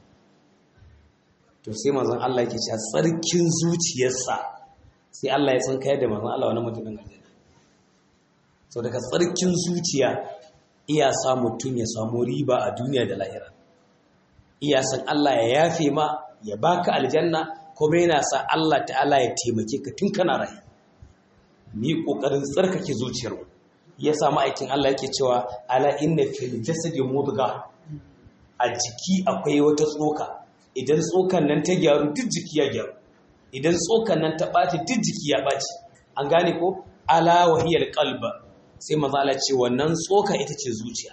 to sai manzon Allah yake cewa tsarkin zuciyarsa sai Allah ya san kai da manzon Allah wani mutumin aljanna so daga tsarkin zuciya iya sa mutum ya samu riba a duniya da lahira iya san Allah ya yafe ma ya baka aljanna kuma yana sa Allah ta'ala ya taimake ka tun kana rai ni kokarin tsarkake zuciyar mu ya samu aikin Allah yake cewa ala inna fil jasadi mudga a jiki akwai wata tsoka idan tsokan nan ta gyaru duk jiki ya gyaru idan tsokan nan ta ɓaci duk jiki ya ɓaci an gane ko ala wahiyar qalba sai maza Allah ce wannan tsoka ita ce zuciya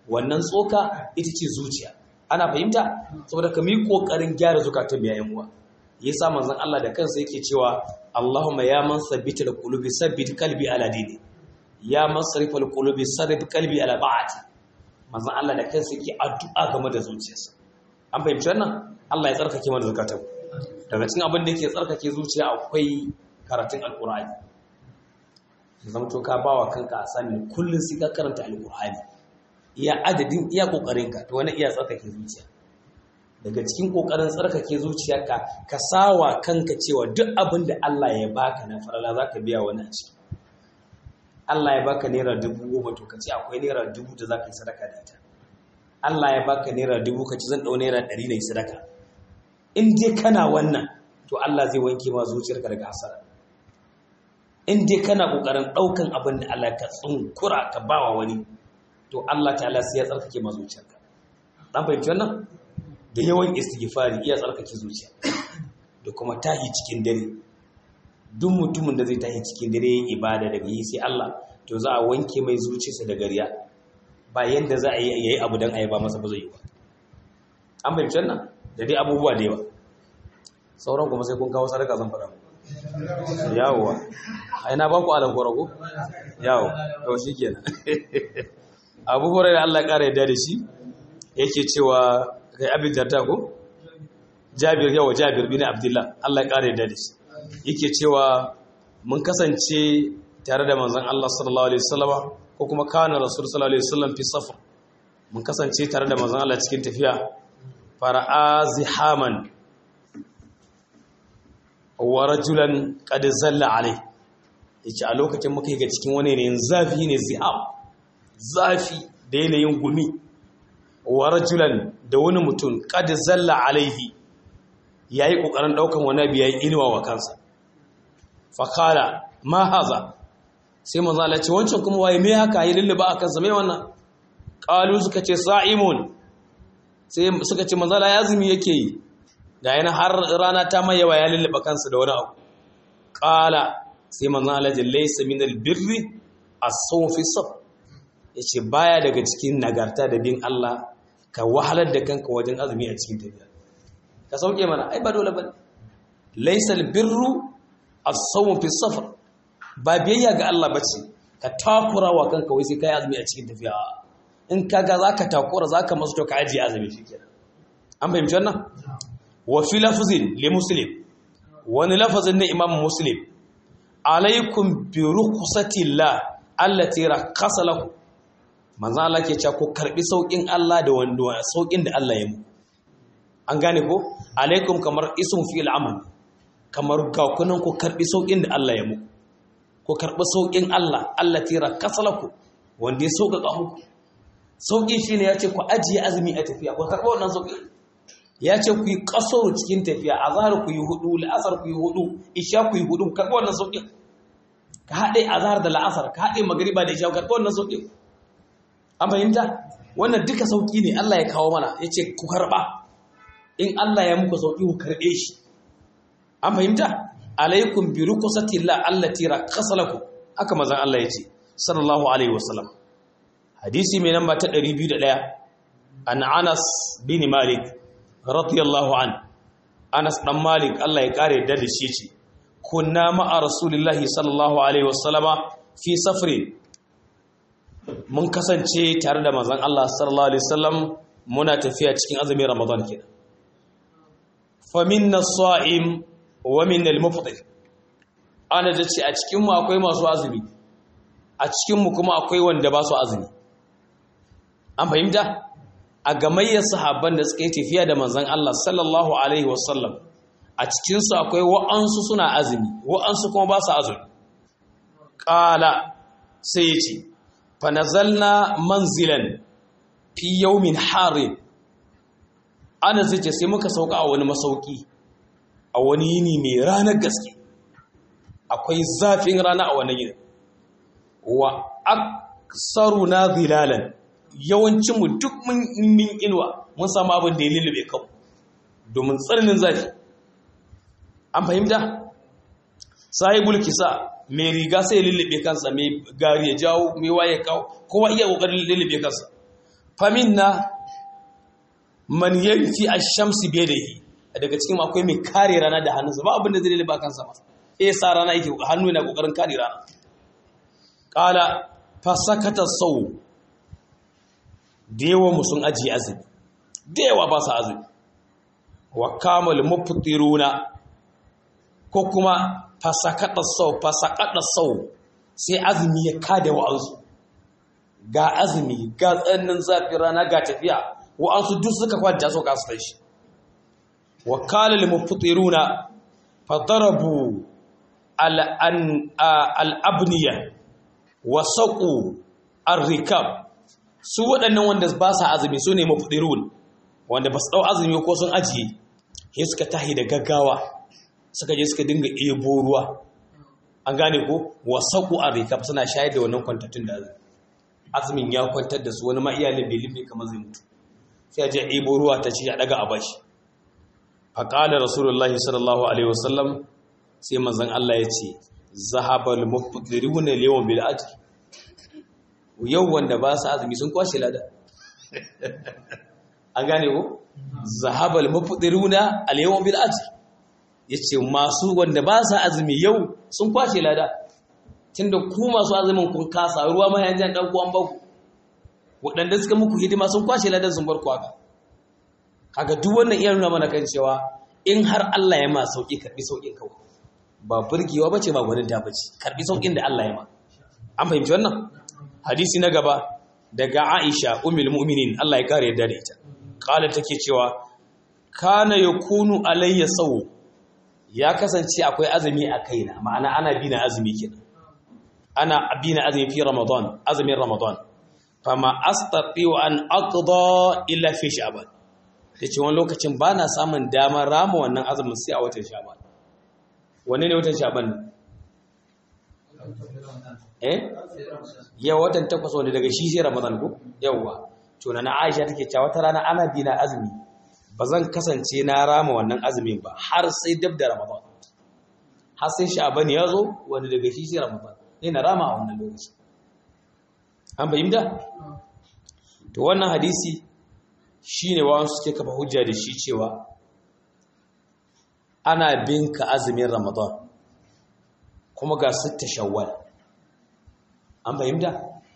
wannan tsoka ita ce zuciya ana fahimta saboda ka mi kokarin gyara zukatan biyayen uwa yasa manzon Allah da kansa yake cewa Allahumma ya man sabbita alqulubi sabbit qalbi ala dini ya man sarifal qulubi sarif qalbi ala ta'ati manzon Allah da kansa yake addu'a game da zuciyarsa an fahimci wannan Allah ya tsarkake mana zakatan daga cikin abin da yake tsarkake zuciya akwai karatun alqur'ani zama to ka bawa kanka a sani kullun sai ka karanta alqur'ani iya adadin iya kokarin ka to wani iya tsarkake zuciya daga cikin kokarin tsarkake zuciyarka ka sawa kanka cewa duk abin da Allah ya baka na farala zaka biya wani a ciki Allah ya baka naira dubu goma to ka ce akwai naira dubu da zaka yi sadaka da ita Allah ya baka naira dubu ka ci zan ɗau naira ɗari na yi sadaka in dai kana wannan to Allah zai wanke ma zuciyarka daga hasara in dai kana ƙoƙarin ɗaukan abin da Allah ka tsunkura ka bawa wani to Allah ta'ala sai ya tsarkake ma zuciyarka dan fahimci wannan da yawan istighfari iya tsarkake zuciya da kuma tahi cikin dare duk mutumin da zai tahi cikin dare yin ibada daga yi sai Allah to za a wanke mai zuciyarsa da gariya ba yanda za a yi yayi abu dan ayi ba masa ba zai yi ba an fahimci wannan da dai abubuwa da yawa sauran kuma sai kun kawo sadaka zan faɗa yawowa a ina ba ku alan kwarago yawo to shi kenan abu horar da Allah ƙara yadda da shi yake cewa kai abin jarta ko jabir yawa jabir bin abdullah Allah ya ƙara yadda da shi yake cewa mun kasance tare da manzon Allah sallallahu alaihi wasallam ko kuma kana rasul sallallahu alaihi wasallam fi safar mun kasance tare da manzon Allah cikin tafiya fara'a zihaman wa rajulan qad zalla alai yace a lokacin muka yi ga cikin wani ne zafi ne ziham zafi da yanayin gumi wa rajulan da wani mutum qad zalla alaihi yayi kokarin daukan wani biya inuwa wa kansa fa qala ma haza sai manzo Allah ce wancan kuma waye me haka yi lulluba a kansa me wannan qalu suka ce sa'imun sai suka ce manzo Allah yazumi yake yi ga yana har rana ta mai yawa ya lullaba kansa da wani abu qala sai manzo Allah ya laysa min albirri as-sawm fi saf yace baya daga cikin nagarta da bin Allah ka wahalar da kanka wajen azumi a cikin tafiya ka sauke mana ai ba dole bane laysa albirru as-sawm fi safar ba biyayya ga Allah bace ka takura wa kanka wai sai kai azumi a cikin tafiya in kaga zaka takura zaka masu to ka ajiye azumi shikenan an fahimci wannan wa fi lafzin li muslim wani lafazin na imam muslim alaikum bi rukhsatillah allati rakhasa lakum manzo Allah ke cewa ku karbi saukin Allah da wanda saukin da Allah ya mu an gane ko alaikum kamar ism fi al-amal kamar ga kunan ku karbi saukin da Allah ya mu ku karbi saukin Allah allati rakhasa lakum wanda ya sauƙaƙa muku sauƙin shine yace ku ajiye azumi a tafiya ku karbi wannan sauƙin ya ce ku yi ƙasar cikin tafiya a zahar ku yi hudu la'asar ku yi hudu isha ku yi hudu karɓi wannan sauƙin ka haɗe a zahar da la'asar ka haɗe magariba da isha karɓi wannan sauƙin an fahimta wannan duka sauƙi ne Allah ya kawo mana ya ce ku karɓa in Allah ya muku sauƙi ku karɓe shi an fahimta alaikum bi rukusati la allati rakhasa lakum haka mazan Allah ya ce sallallahu alaihi wasallam hadisi mai namba ta 201 an Anas bin Malik radiyallahu an Anas dan Malik Allah ya kare da da shi ce kunna ma'a rasulillahi sallallahu alaihi wasallama fi safrin mun kasance tare da manzon Allah sallallahu alaihi wasallam muna tafiya cikin azumin Ramadan kenan fa minna as-sa'im wa minna al-mufṭir ana da ce a cikin mu akwai masu azumi a cikin mu kuma akwai wanda ba su azumi an fahimta a gamayyar sahabban da suka yi tafiya da manzan Allah sallallahu Alaihi wasallam a cikinsu akwai wa'ansu suna azumi wa'ansu kuma ba su azumi ƙala sai ya ce fanazalna manzilan fi yaumin harin ana zai ce sai muka sauka a wani masauki a wani yini mai ranar gaske akwai zafin rana a wani yini wa aksaru na zilalan yawancinmu duk mun min inuwa mun samu abin da ya lullube kanmu domin tsananin zafi an fahimta sahibul kisa mai riga sai ya lullube kansa mai gari ya jawo mai waye kawo kowa iya kokarin lullube kansa faminna man yanfi ash-shamsi bi yadihi daga cikin akwai mai kare rana da hannunsa ba abin da zai ba kansa ba eh sa rana yake hannu yana kokarin kare rana qala fasakata saw dewa musun aji azumi dewa ba sa azumi wa kamal muftiruna ko kuma fasakata saw fasakata saw sai azumi ya kada wa'ansu ga azumi ga tsannin zafin rana ga tafiya wa'ansu duk suka kwanta so kasu tashi wa kala lil muftiruna fadarabu al abniya wa saqu ar-rikab su waɗannan wanda ba sa azumi su ne muftirun wanda ba su ɗau azumi ko sun ajiye sai suka tahi da gaggawa suka je suka dinga ebo ruwa an gane ko wa saqu ar-rikab suna shayar da wannan kwantattun da azumi azumin ya kwantar da su wani ma iyalin bai libe kamar zai mutu sai a je ebo ruwa ta ce a daga a bashi faƙalar rasulullah sallallahu alaihi wasallam sai manzan Allah ya ce zahabal mufdiruna liyawan bil ajr yau wanda ba su azumi sun kwashe lada an gane ko zahabal mufdiruna al yawan bil ajr yace masu wanda ba su azumi yau sun kwashe lada tunda ku masu azumin kun kasa ruwa ma yanzu an dauko an baku waɗanda suka muku hidima sun kwashe ladan sun bar ku haka kaga duk wannan iya nuna mana kan cewa in har Allah ya ma sauki karbi saukin kawai ba burgewa bace ba gwanin ta bace karbi saukin da Allah ya ma an fahimci wannan hadisi na gaba daga Aisha ummul mu'minin Allah ya kare yadda da ita kala take cewa kana yakunu alayya saw ya kasance akwai azumi a kaina ma'ana ana bina azumi kenan ana bina azumi fi ramadan azumin ramadan fama astati'u an aqda illa fi sha'ban tace wani lokacin bana samun damar rama wannan azumin sai a watan sha'ban wanne ne watan sha'ban eh ya watan takwas wanda daga shi sai ramadan ko yawa to na Aisha take cewa wata rana ana bina azumi bazan kasance na rama wannan azumin ba har sai dab da ramadan har sai sha'ban ya zo wanda daga shi sai ramadan ne na rama a wannan lokacin an fahimta to wannan hadisi shine wawan suke kafa hujja da shi cewa ana binka azumin ramadan kuma ga sitta shawwal an fahimta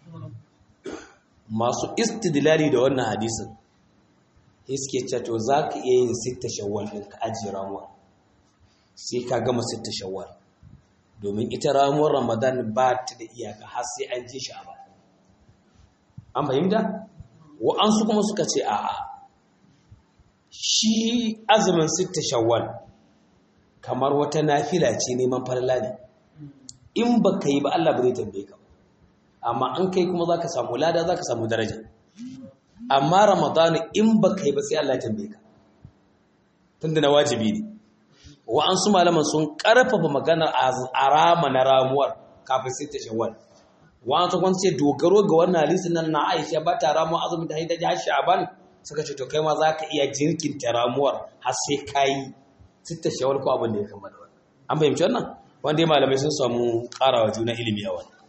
masu istidlali da wannan hadisin suke cewa to za ka iya yin sitta shawwal ɗin ka ajiye ramuwa sai ka gama sitta shawwal domin ita ramuwar ramadan ba ta da iyaka har sai an ji shi a ba an fahimta wa'ansu kuma suka ce a'a shi azumin sitta shawwal kamar wata nafila ce neman falala ne in ba ka yi ba Allah ba zai tambaye ka amma an kai kuma za ka samu lada za ka samu daraja amma ramadanu in ba ka yi ba sai Allah ya tambaye ka tunda na wajibi ne wa'ansu malaman sun karfafa maganar arama na ramuwar kafin sitta shawwal wani tukwan ce dogaro ga wannan hadisin nan na Aisha ba ta ramuwa azumin da haida jihar Sha'ban suka ce to kai ma za ka iya jirkinta ramuwar har sai ka yi sitta shawar ko abin da ya kama da wannan an fahimci wannan wanda malamai sun samu karawa juna ilimi a wannan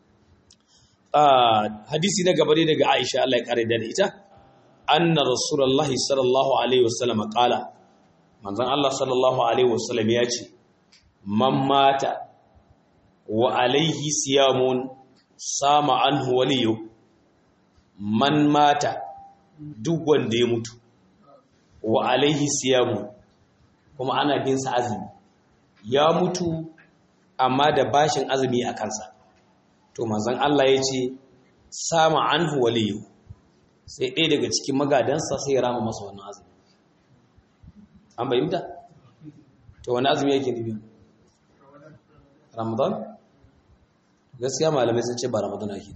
hadisi na gaba daga Aisha Allah ya kare da ita anna rasulullahi sallallahu alaihi wasallam qala manzon Allah sallallahu alaihi wasallam ya ce man mata wa alaihi siyamun sama anhu waliyu man mata duk wanda ya mutu wa alaihi siyamu kuma ana bin sa azumi ya mutu amma da bashin azumi a kansa to manzon Allah ya ce sama anhu waliyu sai ɗaya daga cikin magadansa sai ya rama masa wannan azumi an bayyanta to wani azumi yake nufi ramadan gaskiya malamai sun ce ba ramadan ake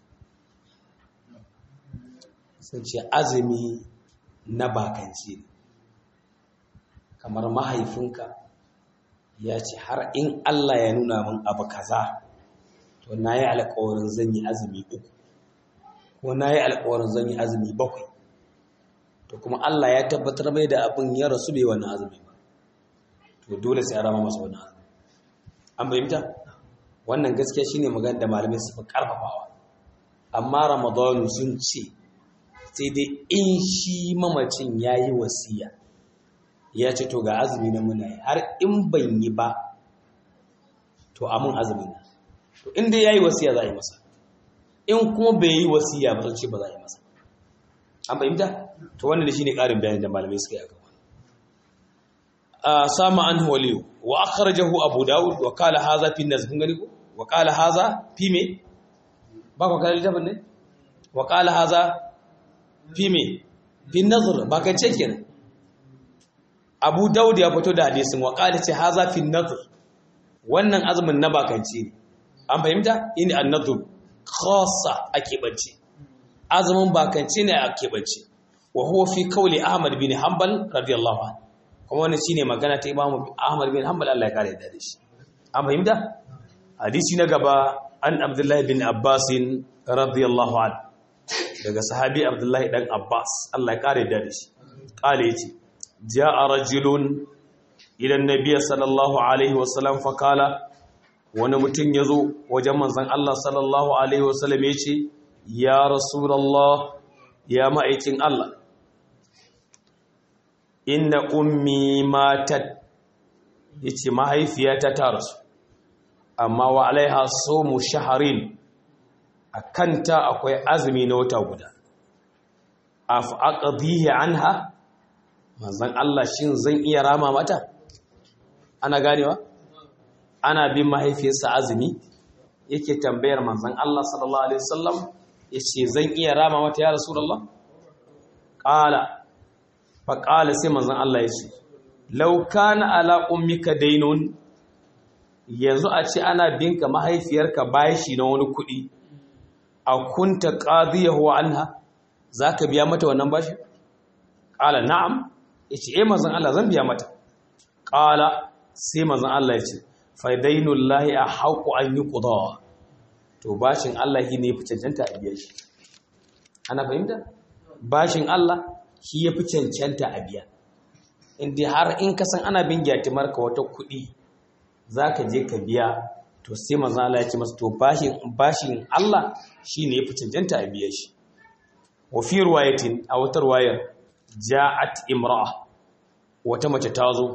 sun ce azumi na bakanci ne kamar mahaifinka ya ce har in Allah ya nuna min abu kaza to na yi alkawarin zan yi azumi uku ko na yi alkawarin zan yi azumi bakwai to kuma Allah ya tabbatar mai da abin ya rasu bai wannan azumi ba to dole sai a rama masa wannan azumi an bayyanta wannan gaskiya shine magana da malamai su fi karfafawa amma ramadanu sun ce sai dai in shi mamacin ya yi wasiya ya ce to ga azumi na muna yi har in ban yi ba to amin azumi na to inda ya yi wasiya za a yi masa in kuma bai yi wasiya ba ce ba za a yi masa an fahimta to wannan da shi ne ƙarin bayani da malamai suka yi a gaba a sama an waliyu wa akhrajahu abu dawud wa qala hadha fi nas kun gani ko wa qala hadha fi me ba ka kallon littafin ne wa qala hadha fi me fi nazar ba ka ce kenan abu dawud ya fito da hadisin wa qala ce hadha fi nazar wannan azumin na bakanci ne an fahimta ini an-nadhr khassa a keɓance azumin bakanci ne a keɓance wa huwa fi kauli ahmad bin hanbal radiyallahu anhu kuma wannan shine magana ta imamu ahmad bin hanbal Allah ya kare da shi an fahimta hadisi na gaba an abdullahi bin abbas radiyallahu anhu daga sahabi abdullahi dan abbas Allah ya kare da shi kale yace jaa rajulun ila annabiy sallallahu alaihi wasallam fa kala wani mutum yazo wajen manzon Allah sallallahu alaihi wasallam yace ya rasulullah ya ma'aikin Allah inna ummi matat yace mahaifiyata ta rasu amma wa alaiha sawmu shahrin akanta akwai azumi na wata guda af aqdihi anha manzon Allah shin zan iya rama mata ana ganewa ana bin mahaifiyarsa azumi yake tambayar manzon Allah sallallahu alaihi wasallam yace zan iya rama mata ya rasulullah qala fa qala sai manzon Allah yace law kana ala ummika daynun yanzu a ce ana binka mahaifiyarka bashi na wani kuɗi a kunta qadiyahu anha zaka biya mata wannan bashi qala na'am yace eh manzon Allah zan biya mata qala sai manzon Allah yace fa dainullahi ahqqu an yuqda to bashin Allah shi ne fi cancanta a biya shi ana fahimta bashin Allah shi ya fi cancanta a biya inda har in ka san ana bin gyatimar ka wata kuɗi za ka je ka biya to sai manzo Allah ya ce masa to bashin bashin Allah shi ne ya fi cancanta a biya shi wa fi riwayatin a wata riwayar ja'at imra'a wata mace ta zo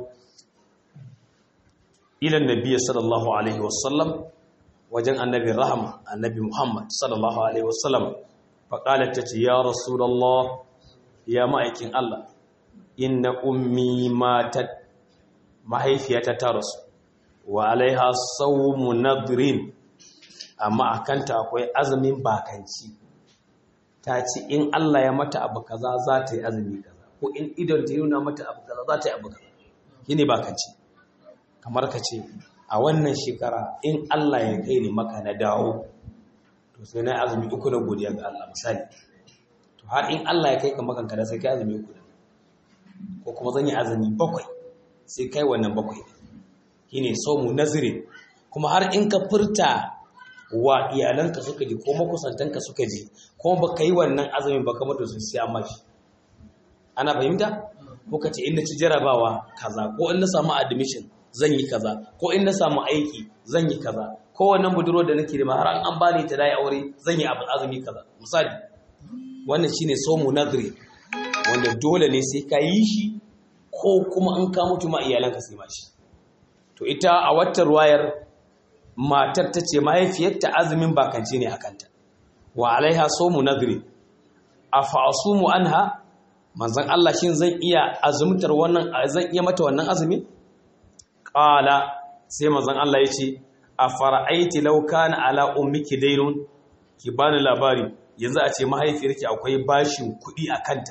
ila nabiy sallallahu alaihi wasallam wajen annabi rahama annabi muhammad sallallahu alaihi wasallam faƙalar ta ce ya rasulallah ya ma'aikin allah inna ummi matat mahaifiyata ta rasu wa alaiha saumu nadrin amma a kanta akwai azumin bakanci ta ce in allah ya mata abu kaza za ta yi azumi kaza ko in idon ta yi nuna mata abu kaza za ta yi abu kaza shi ne bakanci kamar ka ce a wannan shekara in Allah ya kai ni maka na dawo to sai na azumi uku na godiya ga Allah misali to har in Allah ya kai ka makanka da sai kai azumi uku da ko kuma zan yi azumi bakwai sai kai wannan bakwai shine mu nazirin kuma har in ka furta wa iyalanka suka ji ko makusantanka suka ji kuma baka yi wannan azumin baka mutu sun siya mashi ana fahimta muka ce in na ci jarabawa kaza ko in na samu admission zan yi kaza ko in na samu aiki zan yi kaza ko wannan budurwar da nake da ma har an bani ta dai aure zan yi abu azumi kaza misali wannan shine somu nadri wanda dole ne sai ka yi shi ko kuma an ka mutu ma iyalanka sai ma shi to ita a wata ruwayar matar ta ce mahaifiyarta azumin bakance ne akanta wa alaiha somu nadri afa asumu anha manzon Allah shin zan iya azumtar wannan zan iya mata wannan azumi Ƙala sai mazan Allah ya ce, A fara'aiti lauka na ala ummiki dainun, ki ba ni labari, yanzu a ce mahaifiyarki akwai bashin kuɗi a kanta.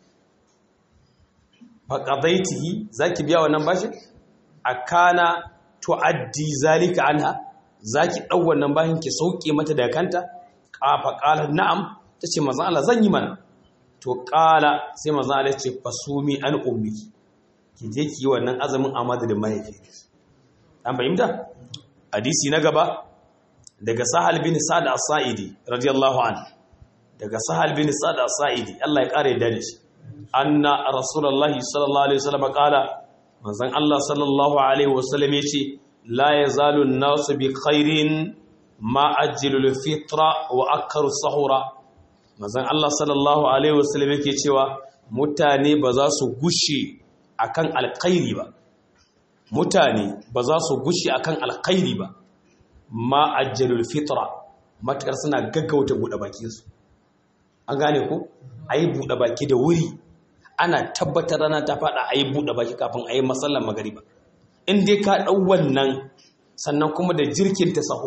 Faƙazaitihi za ki biya wannan bashin? A kana tu'addi zalika anha, za ki ɗau wannan bashin ki sauƙe mata da kanta? Ƙafa ƙalar na'am, ta ce mazan Allah zan yi mana. To ƙala sai mazan Allah ya ce, Fasumi an ummiki. ki je ki yi wannan azumin a madadin mahaifi an fahimta hadisi na gaba daga sahal bin sa'ad as-sa'idi radiyallahu anhu daga sahal bin sa'ad as-sa'idi Allah ya kare da shi anna rasulullahi sallallahu alaihi wasallam kala manzon Allah sallallahu alaihi wasallam yace la yazalu an-nasu bi khairin ma ajjalu al-fitra wa akkaru sahura manzon Allah sallallahu alaihi wasallam yake cewa mutane ba za su gushe akan alkhairi ba mutane ba za su gushe akan alkhairi ba ma ajjalul fitra matakar suna gaggauta buɗe bakinsu an gane ku a yi buɗe baki da wuri ana tabbatar rana ta faɗa a yi buɗe baki kafin a yi matsalar magariba in dai ka ɗau wannan sannan kuma da jirkin ta saho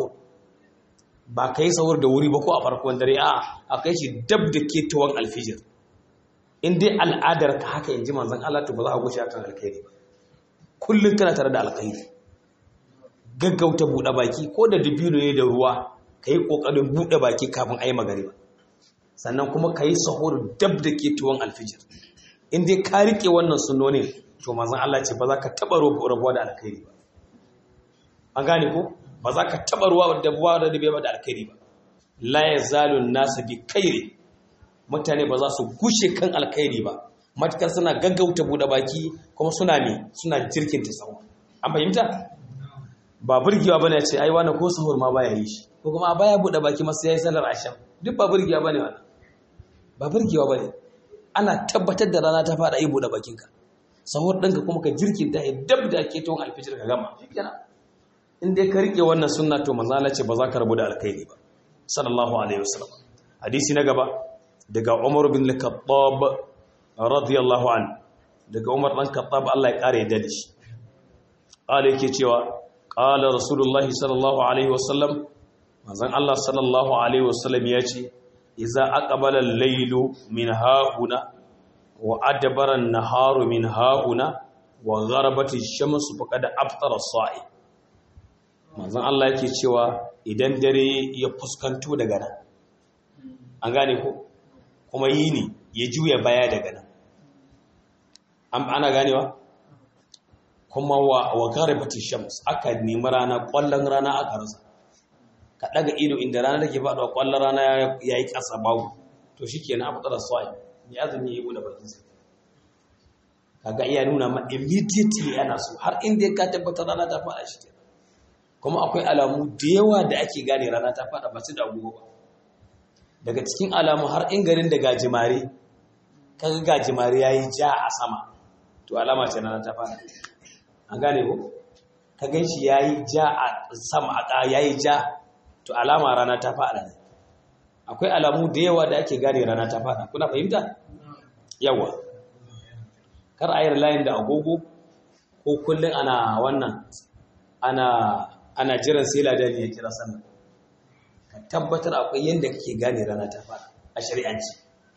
ba ka yi sahur da wuri ba ko a farkon dare a a kai shi dab da ketawan alfijir in dai al'adar ka haka in ji manzan Allah to ba za a gushe akan alkhairi ba kullum kana tare da alkhairi gaggauta buɗe baki ko da dubino ne da ruwa ka yi ƙoƙarin buɗe baki kafin a yi magariba sannan kuma ka yi sahur dab da ke tuwon alfijir in dai ka riƙe wannan sunonin to mazan Allah ce ba za ka taɓa rabuwa da alkhairi ba an gane ko ba za ka taɓa ruwa da buwa da dabe ba da alkhairi ba la ya zalun nasa bi kairi mutane ba za su gushe kan alkhairi ba matukar suna gaggauta buɗe baki kuma suna ne suna jirkinta sawa an fahimta ba burgewa bane ce ai wani ko sahur ma baya yi shi ko kuma baya bude baki masa yayi sallar asham duk ba burgewa bane wannan ba burgewa bane ana tabbatar da rana ta fara yi bude bakinka sahur ɗinka kuma ka jirkinta ya dab da ke tawon alfijir ka gama shikenan in dai ka rike wannan sunna to manzo Allah ce ba za ka rabu da alkhairi ba sallallahu alaihi wasallam hadisi na gaba daga Umar bin Al-Khattab radiyallahu anhu daga Umar dan Khattab Allah ya kare da shi qala yake cewa qala rasulullahi sallallahu alaihi wasallam manzon Allah sallallahu alaihi wasallam ya ce idza aqbala al-laylu min hahuna wa adbara an-naharu min hahuna wa gharabat ash-shamsu faqad aftara as-sa'i manzon Allah yake cewa idan dare ya fuskanto daga nan an gane ko kuma yini ya juya baya daga nan ana ganewa kuma wa garibatin shams aka nemi rana kwallon rana aka rasa ka daga ido inda rana take faɗuwa kwallon rana ya yi ƙasa babu to shi ke na abuɗar swai ya azumi ya buɗe bakinsa kaga iya nuna ma immediately ana so har inda ka tabbatar rana ta faɗa shi kuma akwai alamu da yawa da ake gane rana ta faɗa ba su da agogo ba daga cikin alamu har in garin da gajimare kaga gajimare ya yi ja a sama to alama ce rana ta faɗa an gane ko ka gan shi ya yi ja a sama a ya yi ja to alama rana ta faɗa ne akwai alamu da yawa da ake gane rana ta faɗa kuna fahimta yawa kar a yi layin da agogo ko kullum ana wannan ana ana jiran sai ladani ya kira sannan ka tabbatar akwai yadda kake gane rana ta faɗa a shari'anci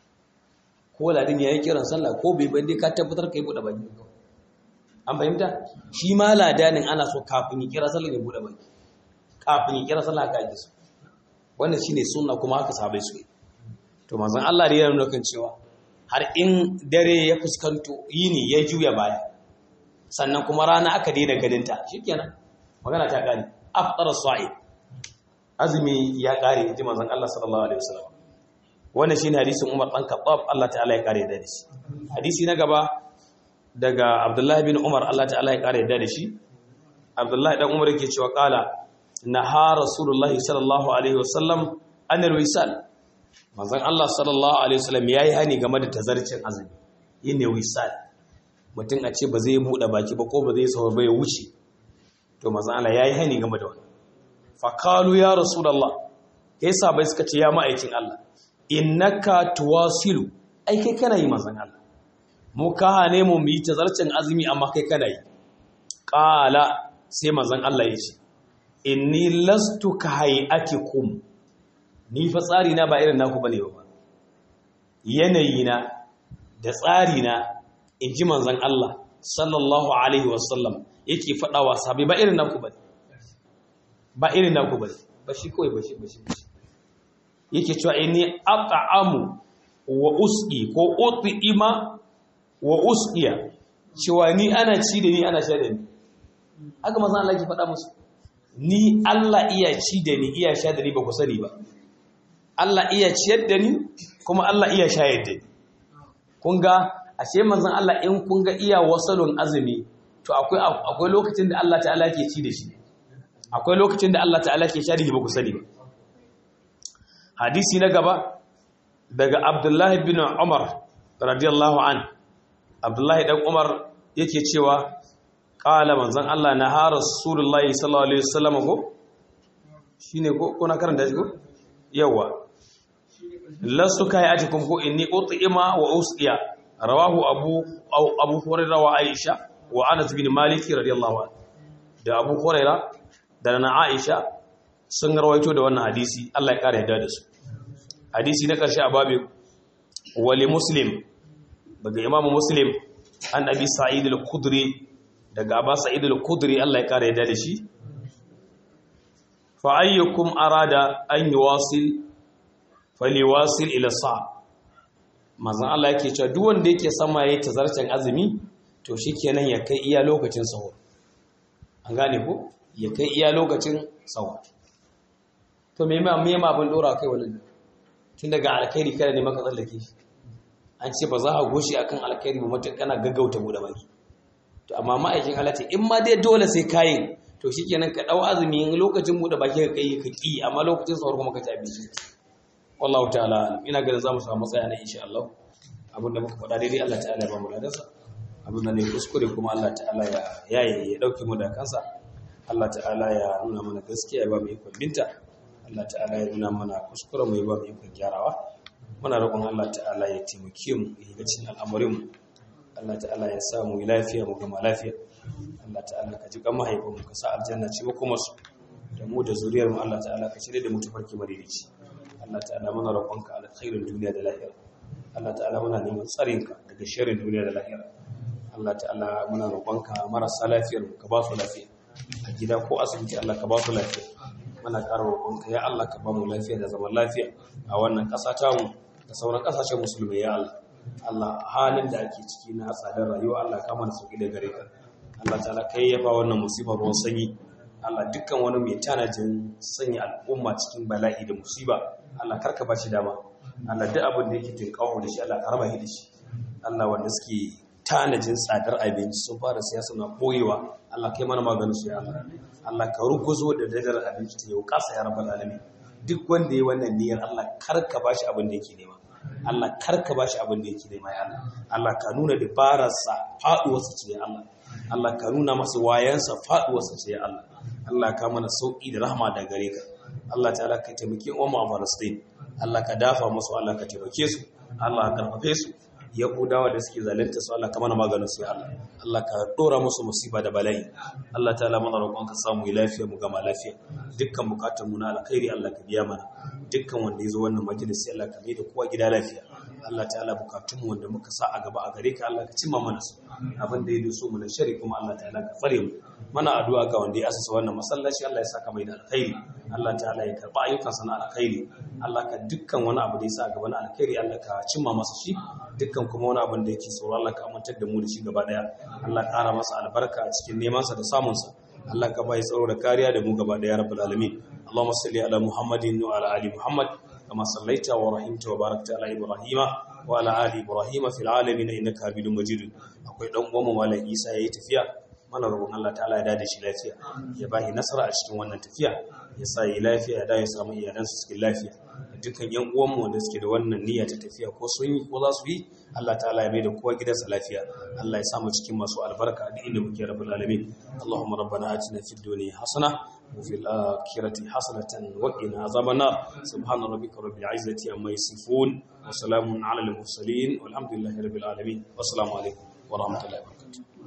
ko ladin ya yi kiran sallah ko bai bai ka tabbatar ka yi buɗe baki an fahimta shi ma ladanin ana so kafin ya kira sallah ya buɗe baki kafin ya kira sallah ka yi su wannan shine sunna kuma haka sahabbai su yi to manzon Allah da ya nuna kan cewa har in dare ya fuskanto yini ya juya baya sannan kuma rana aka daina ganinta shikenan magana ta kare afṭara sa'id azumi ya kare ji manzon Allah sallallahu alaihi wasallam wannan shine hadisin Umar dan Khattab Allah ta'ala ya kare da shi hadisi na gaba daga Abdullah bin Umar Allah ta'ala ya kare da shi Abdullah dan Umar yake cewa kala naha rasulullahi sallallahu alaihi wasallam an wisal manzon Allah sallallahu alaihi wasallam yayi hani game da tazarcin azumi yine wisal mutum a ce ba zai buɗe baki ba ko ba zai sauwa ba ya wuce to manzon Allah yayi hani game da wannan fa qalu ya rasulullah kai sabai suka ce ya ma'aikin Allah innaka tuwasilu ai kai kana yi manzon Allah mu ka hane mu yi tazarcin azumi amma kai kana yi qala sai manzon Allah ya ce inni lastu ka hayatikum ni fa tsari na ba irin naku bane ba yanayi na da tsari na inji manzon Allah sallallahu alaihi wasallam yake fada wa sahabbai ba irin naku bane ba irin naku bane ba shi kawai ba shi ba shi yake cewa inni at'amu wa usqi ko ut'ima wa usqiya cewa ni ana ci da ni ana sha da ni haka manzon Allah yake fada musu ni Allah iya ci da ni iya sha da ni ba ku sani ba Allah iya ciyar da ni kuma Allah iya shayar da ni kun ga ashe manzon Allah in kun ga iya wasalun azumi to akwai akwai lokacin da Allah ta'ala ke ci da shi akwai lokacin da Allah ta'ala ke sha da shi ba ku sani ba hadisi na gaba daga abdullahi bin umar radiyallahu an abdullahi dan umar yake cewa qala manzon Allah na har rasulullahi sallallahu alaihi wasallam ko shine ko ko na karanta shi ko yawa lasu kai atikum ko inni ut'ima wa usqiya rawahu abu abu hurairah wa aisha wa anas bin malik radiyallahu anhu da abu hurairah da na aisha sun rawaito da wannan hadisi Allah ya kare yadda da su hadisi na karshe a babu wali muslim daga imamu muslim an abi sa'id al-khudri daga aba sa'id al-khudri Allah ya kare yadda da shi fa ayyukum arada an yuwasil faliwasil ila sa manzon Allah yake cewa duk wanda yake sama yayin tazarcin azumi to shikenan ya kai iya lokacin sahur an gane ko ya kai iya lokacin sahur to me ma me ma abin dora kai wannan tun daga alkhairi kada ne maka tsallake shi an ce ba za a goshi akan alkhairi ba mutum kana gaggauta bude baki to amma ma'aikin Allah ce in ma dai dole sai kayin to shikenan ka dau azumi lokacin bude baki ka kai ka ki amma lokacin sahur kuma ka ci abinci wallahu ta'ala ina ganin zamu samu tsaya na insha Allah abinda muka faɗa daidai Allah ta'ala ya ba mu ladarsa abinda ne kuskure kuma Allah ta'ala ya yaye ya dauke mu da kansa Allah ta'ala ya nuna mana gaskiya ya ba mu ikon binta Allah ta'ala ya nuna mana kuskure mu ya ba mu ikon gyarawa muna roƙon Allah ta'ala ya taimake mu ya ga cikin al'amarin mu Allah ta'ala ya sa mu lafiya mu gama lafiya Allah ta'ala ka ji kan mahaifin mu ka sa aljanna ce mu kuma su da mu da zuriyar mu Allah ta'ala ka shirye da mu tafarki madaidaici Allah ta'ala muna roƙonka alkhairin duniya da lahira Allah ta'ala muna neman tsarinka daga sharrin duniya da lahira Allah ta'ala muna roƙonka marasa lafiyar ka ba su lafiya a gida ko asibiti Allah ka ba su lafiya muna ƙara roƙonka ya Allah ka ba mu lafiya da zaman lafiya a wannan ƙasa ta mu da sauran ƙasashen musulmai ya Allah Allah halin da ake ciki na tsadar rayuwa Allah ka mana sauki da gare ka Allah ta'ala kai ya ba wannan musibar ruwan sanyi Allah dukkan wani mai tanajin sanya al'umma cikin bala'i da musiba Allah karka ba shi dama Allah duk abin da yake tinkawo da shi Allah karba shi da shi Allah wanda suke tanajin tsadar abinci sun fara siyasa na koyewa Allah kai mana maganin su ya Allah Allah ka ruguzo da dajar abinci ta yau kasa ya rabbal alamin duk wanda ya wannan niyyar Allah karka ba shi abin da yake nema Allah karka ba shi abin da yake nema ya Allah Allah ka nuna dabararsa faduwarsa ce ya Allah Allah ka nuna masa wayansa faduwarsa ce ya Allah Allah ka mana sauki da rahama da gare ka Allah ta'ala ka taimake umma a Palestine Allah ka dafa musu Allah ka taimake su Allah ka karfafe su Yahudawa da suke zalunta su Allah ka mana maganin su ya Allah Allah ka dora musu musiba da bala'i Allah ta'ala mana roƙon ka samu lafiya mu gama lafiya dukkan bukatun mu na alkhairi Allah ka biya mana dukkan wanda yazo wannan majalisi Allah ka mai da kowa gida lafiya Allah ta'ala bukatun mu wanda muka sa a gaba a gare ka Allah ka cimma mana su abin da ya doso mu na shari kuma Allah ta'ala ka tsare mu mana addu'a ga wanda ya asasa wannan masallaci Allah ya saka mai da alkhairi Allah ta'ala ya karba ayyukansa na alkhairi Allah ka dukkan wani abu da ya sa a gaba na alkhairi Allah ka cimma masa shi dukkan kuma wani abin da yake tsoro Allah ka amintar da mu da shi gaba daya Allah ƙara masa albarka a cikin neman sa da samun sa Allah ka bai tsaro da kariya da mu gaba daya rabbul alamin Allahumma salli ala Muhammadin wa ala ali Muhammad kama sallaita wa rahimta wa barakta ala Ibrahima wa ala ali Ibrahima fil alamin innaka Hamidum Majid akwai dan uwan mu Malam Isa yayi tafiya mana roƙon Allah ta'ala ya dade shi lafiya ya ba shi nasara a cikin wannan tafiya ya sa yi lafiya ya dawo ya samu iyalansu cikin lafiya dukkan yan uwanmu wanda suke da wannan niyya ta tafiya ko sun yi ko za su yi Allah ta'ala ya mai da kowa gidansa lafiya Allah ya samu cikin masu albarka a inda muke rabbul alamin Allahumma rabbana atina fid dunya hasana wa fil akhirati hasanatan wa qina azaban nar subhana rabbika rabbil izzati amma yasifun wa salamun ala al mursalin walhamdulillahi rabbil alamin wassalamu alaikum wa rahmatullahi wa barakatuh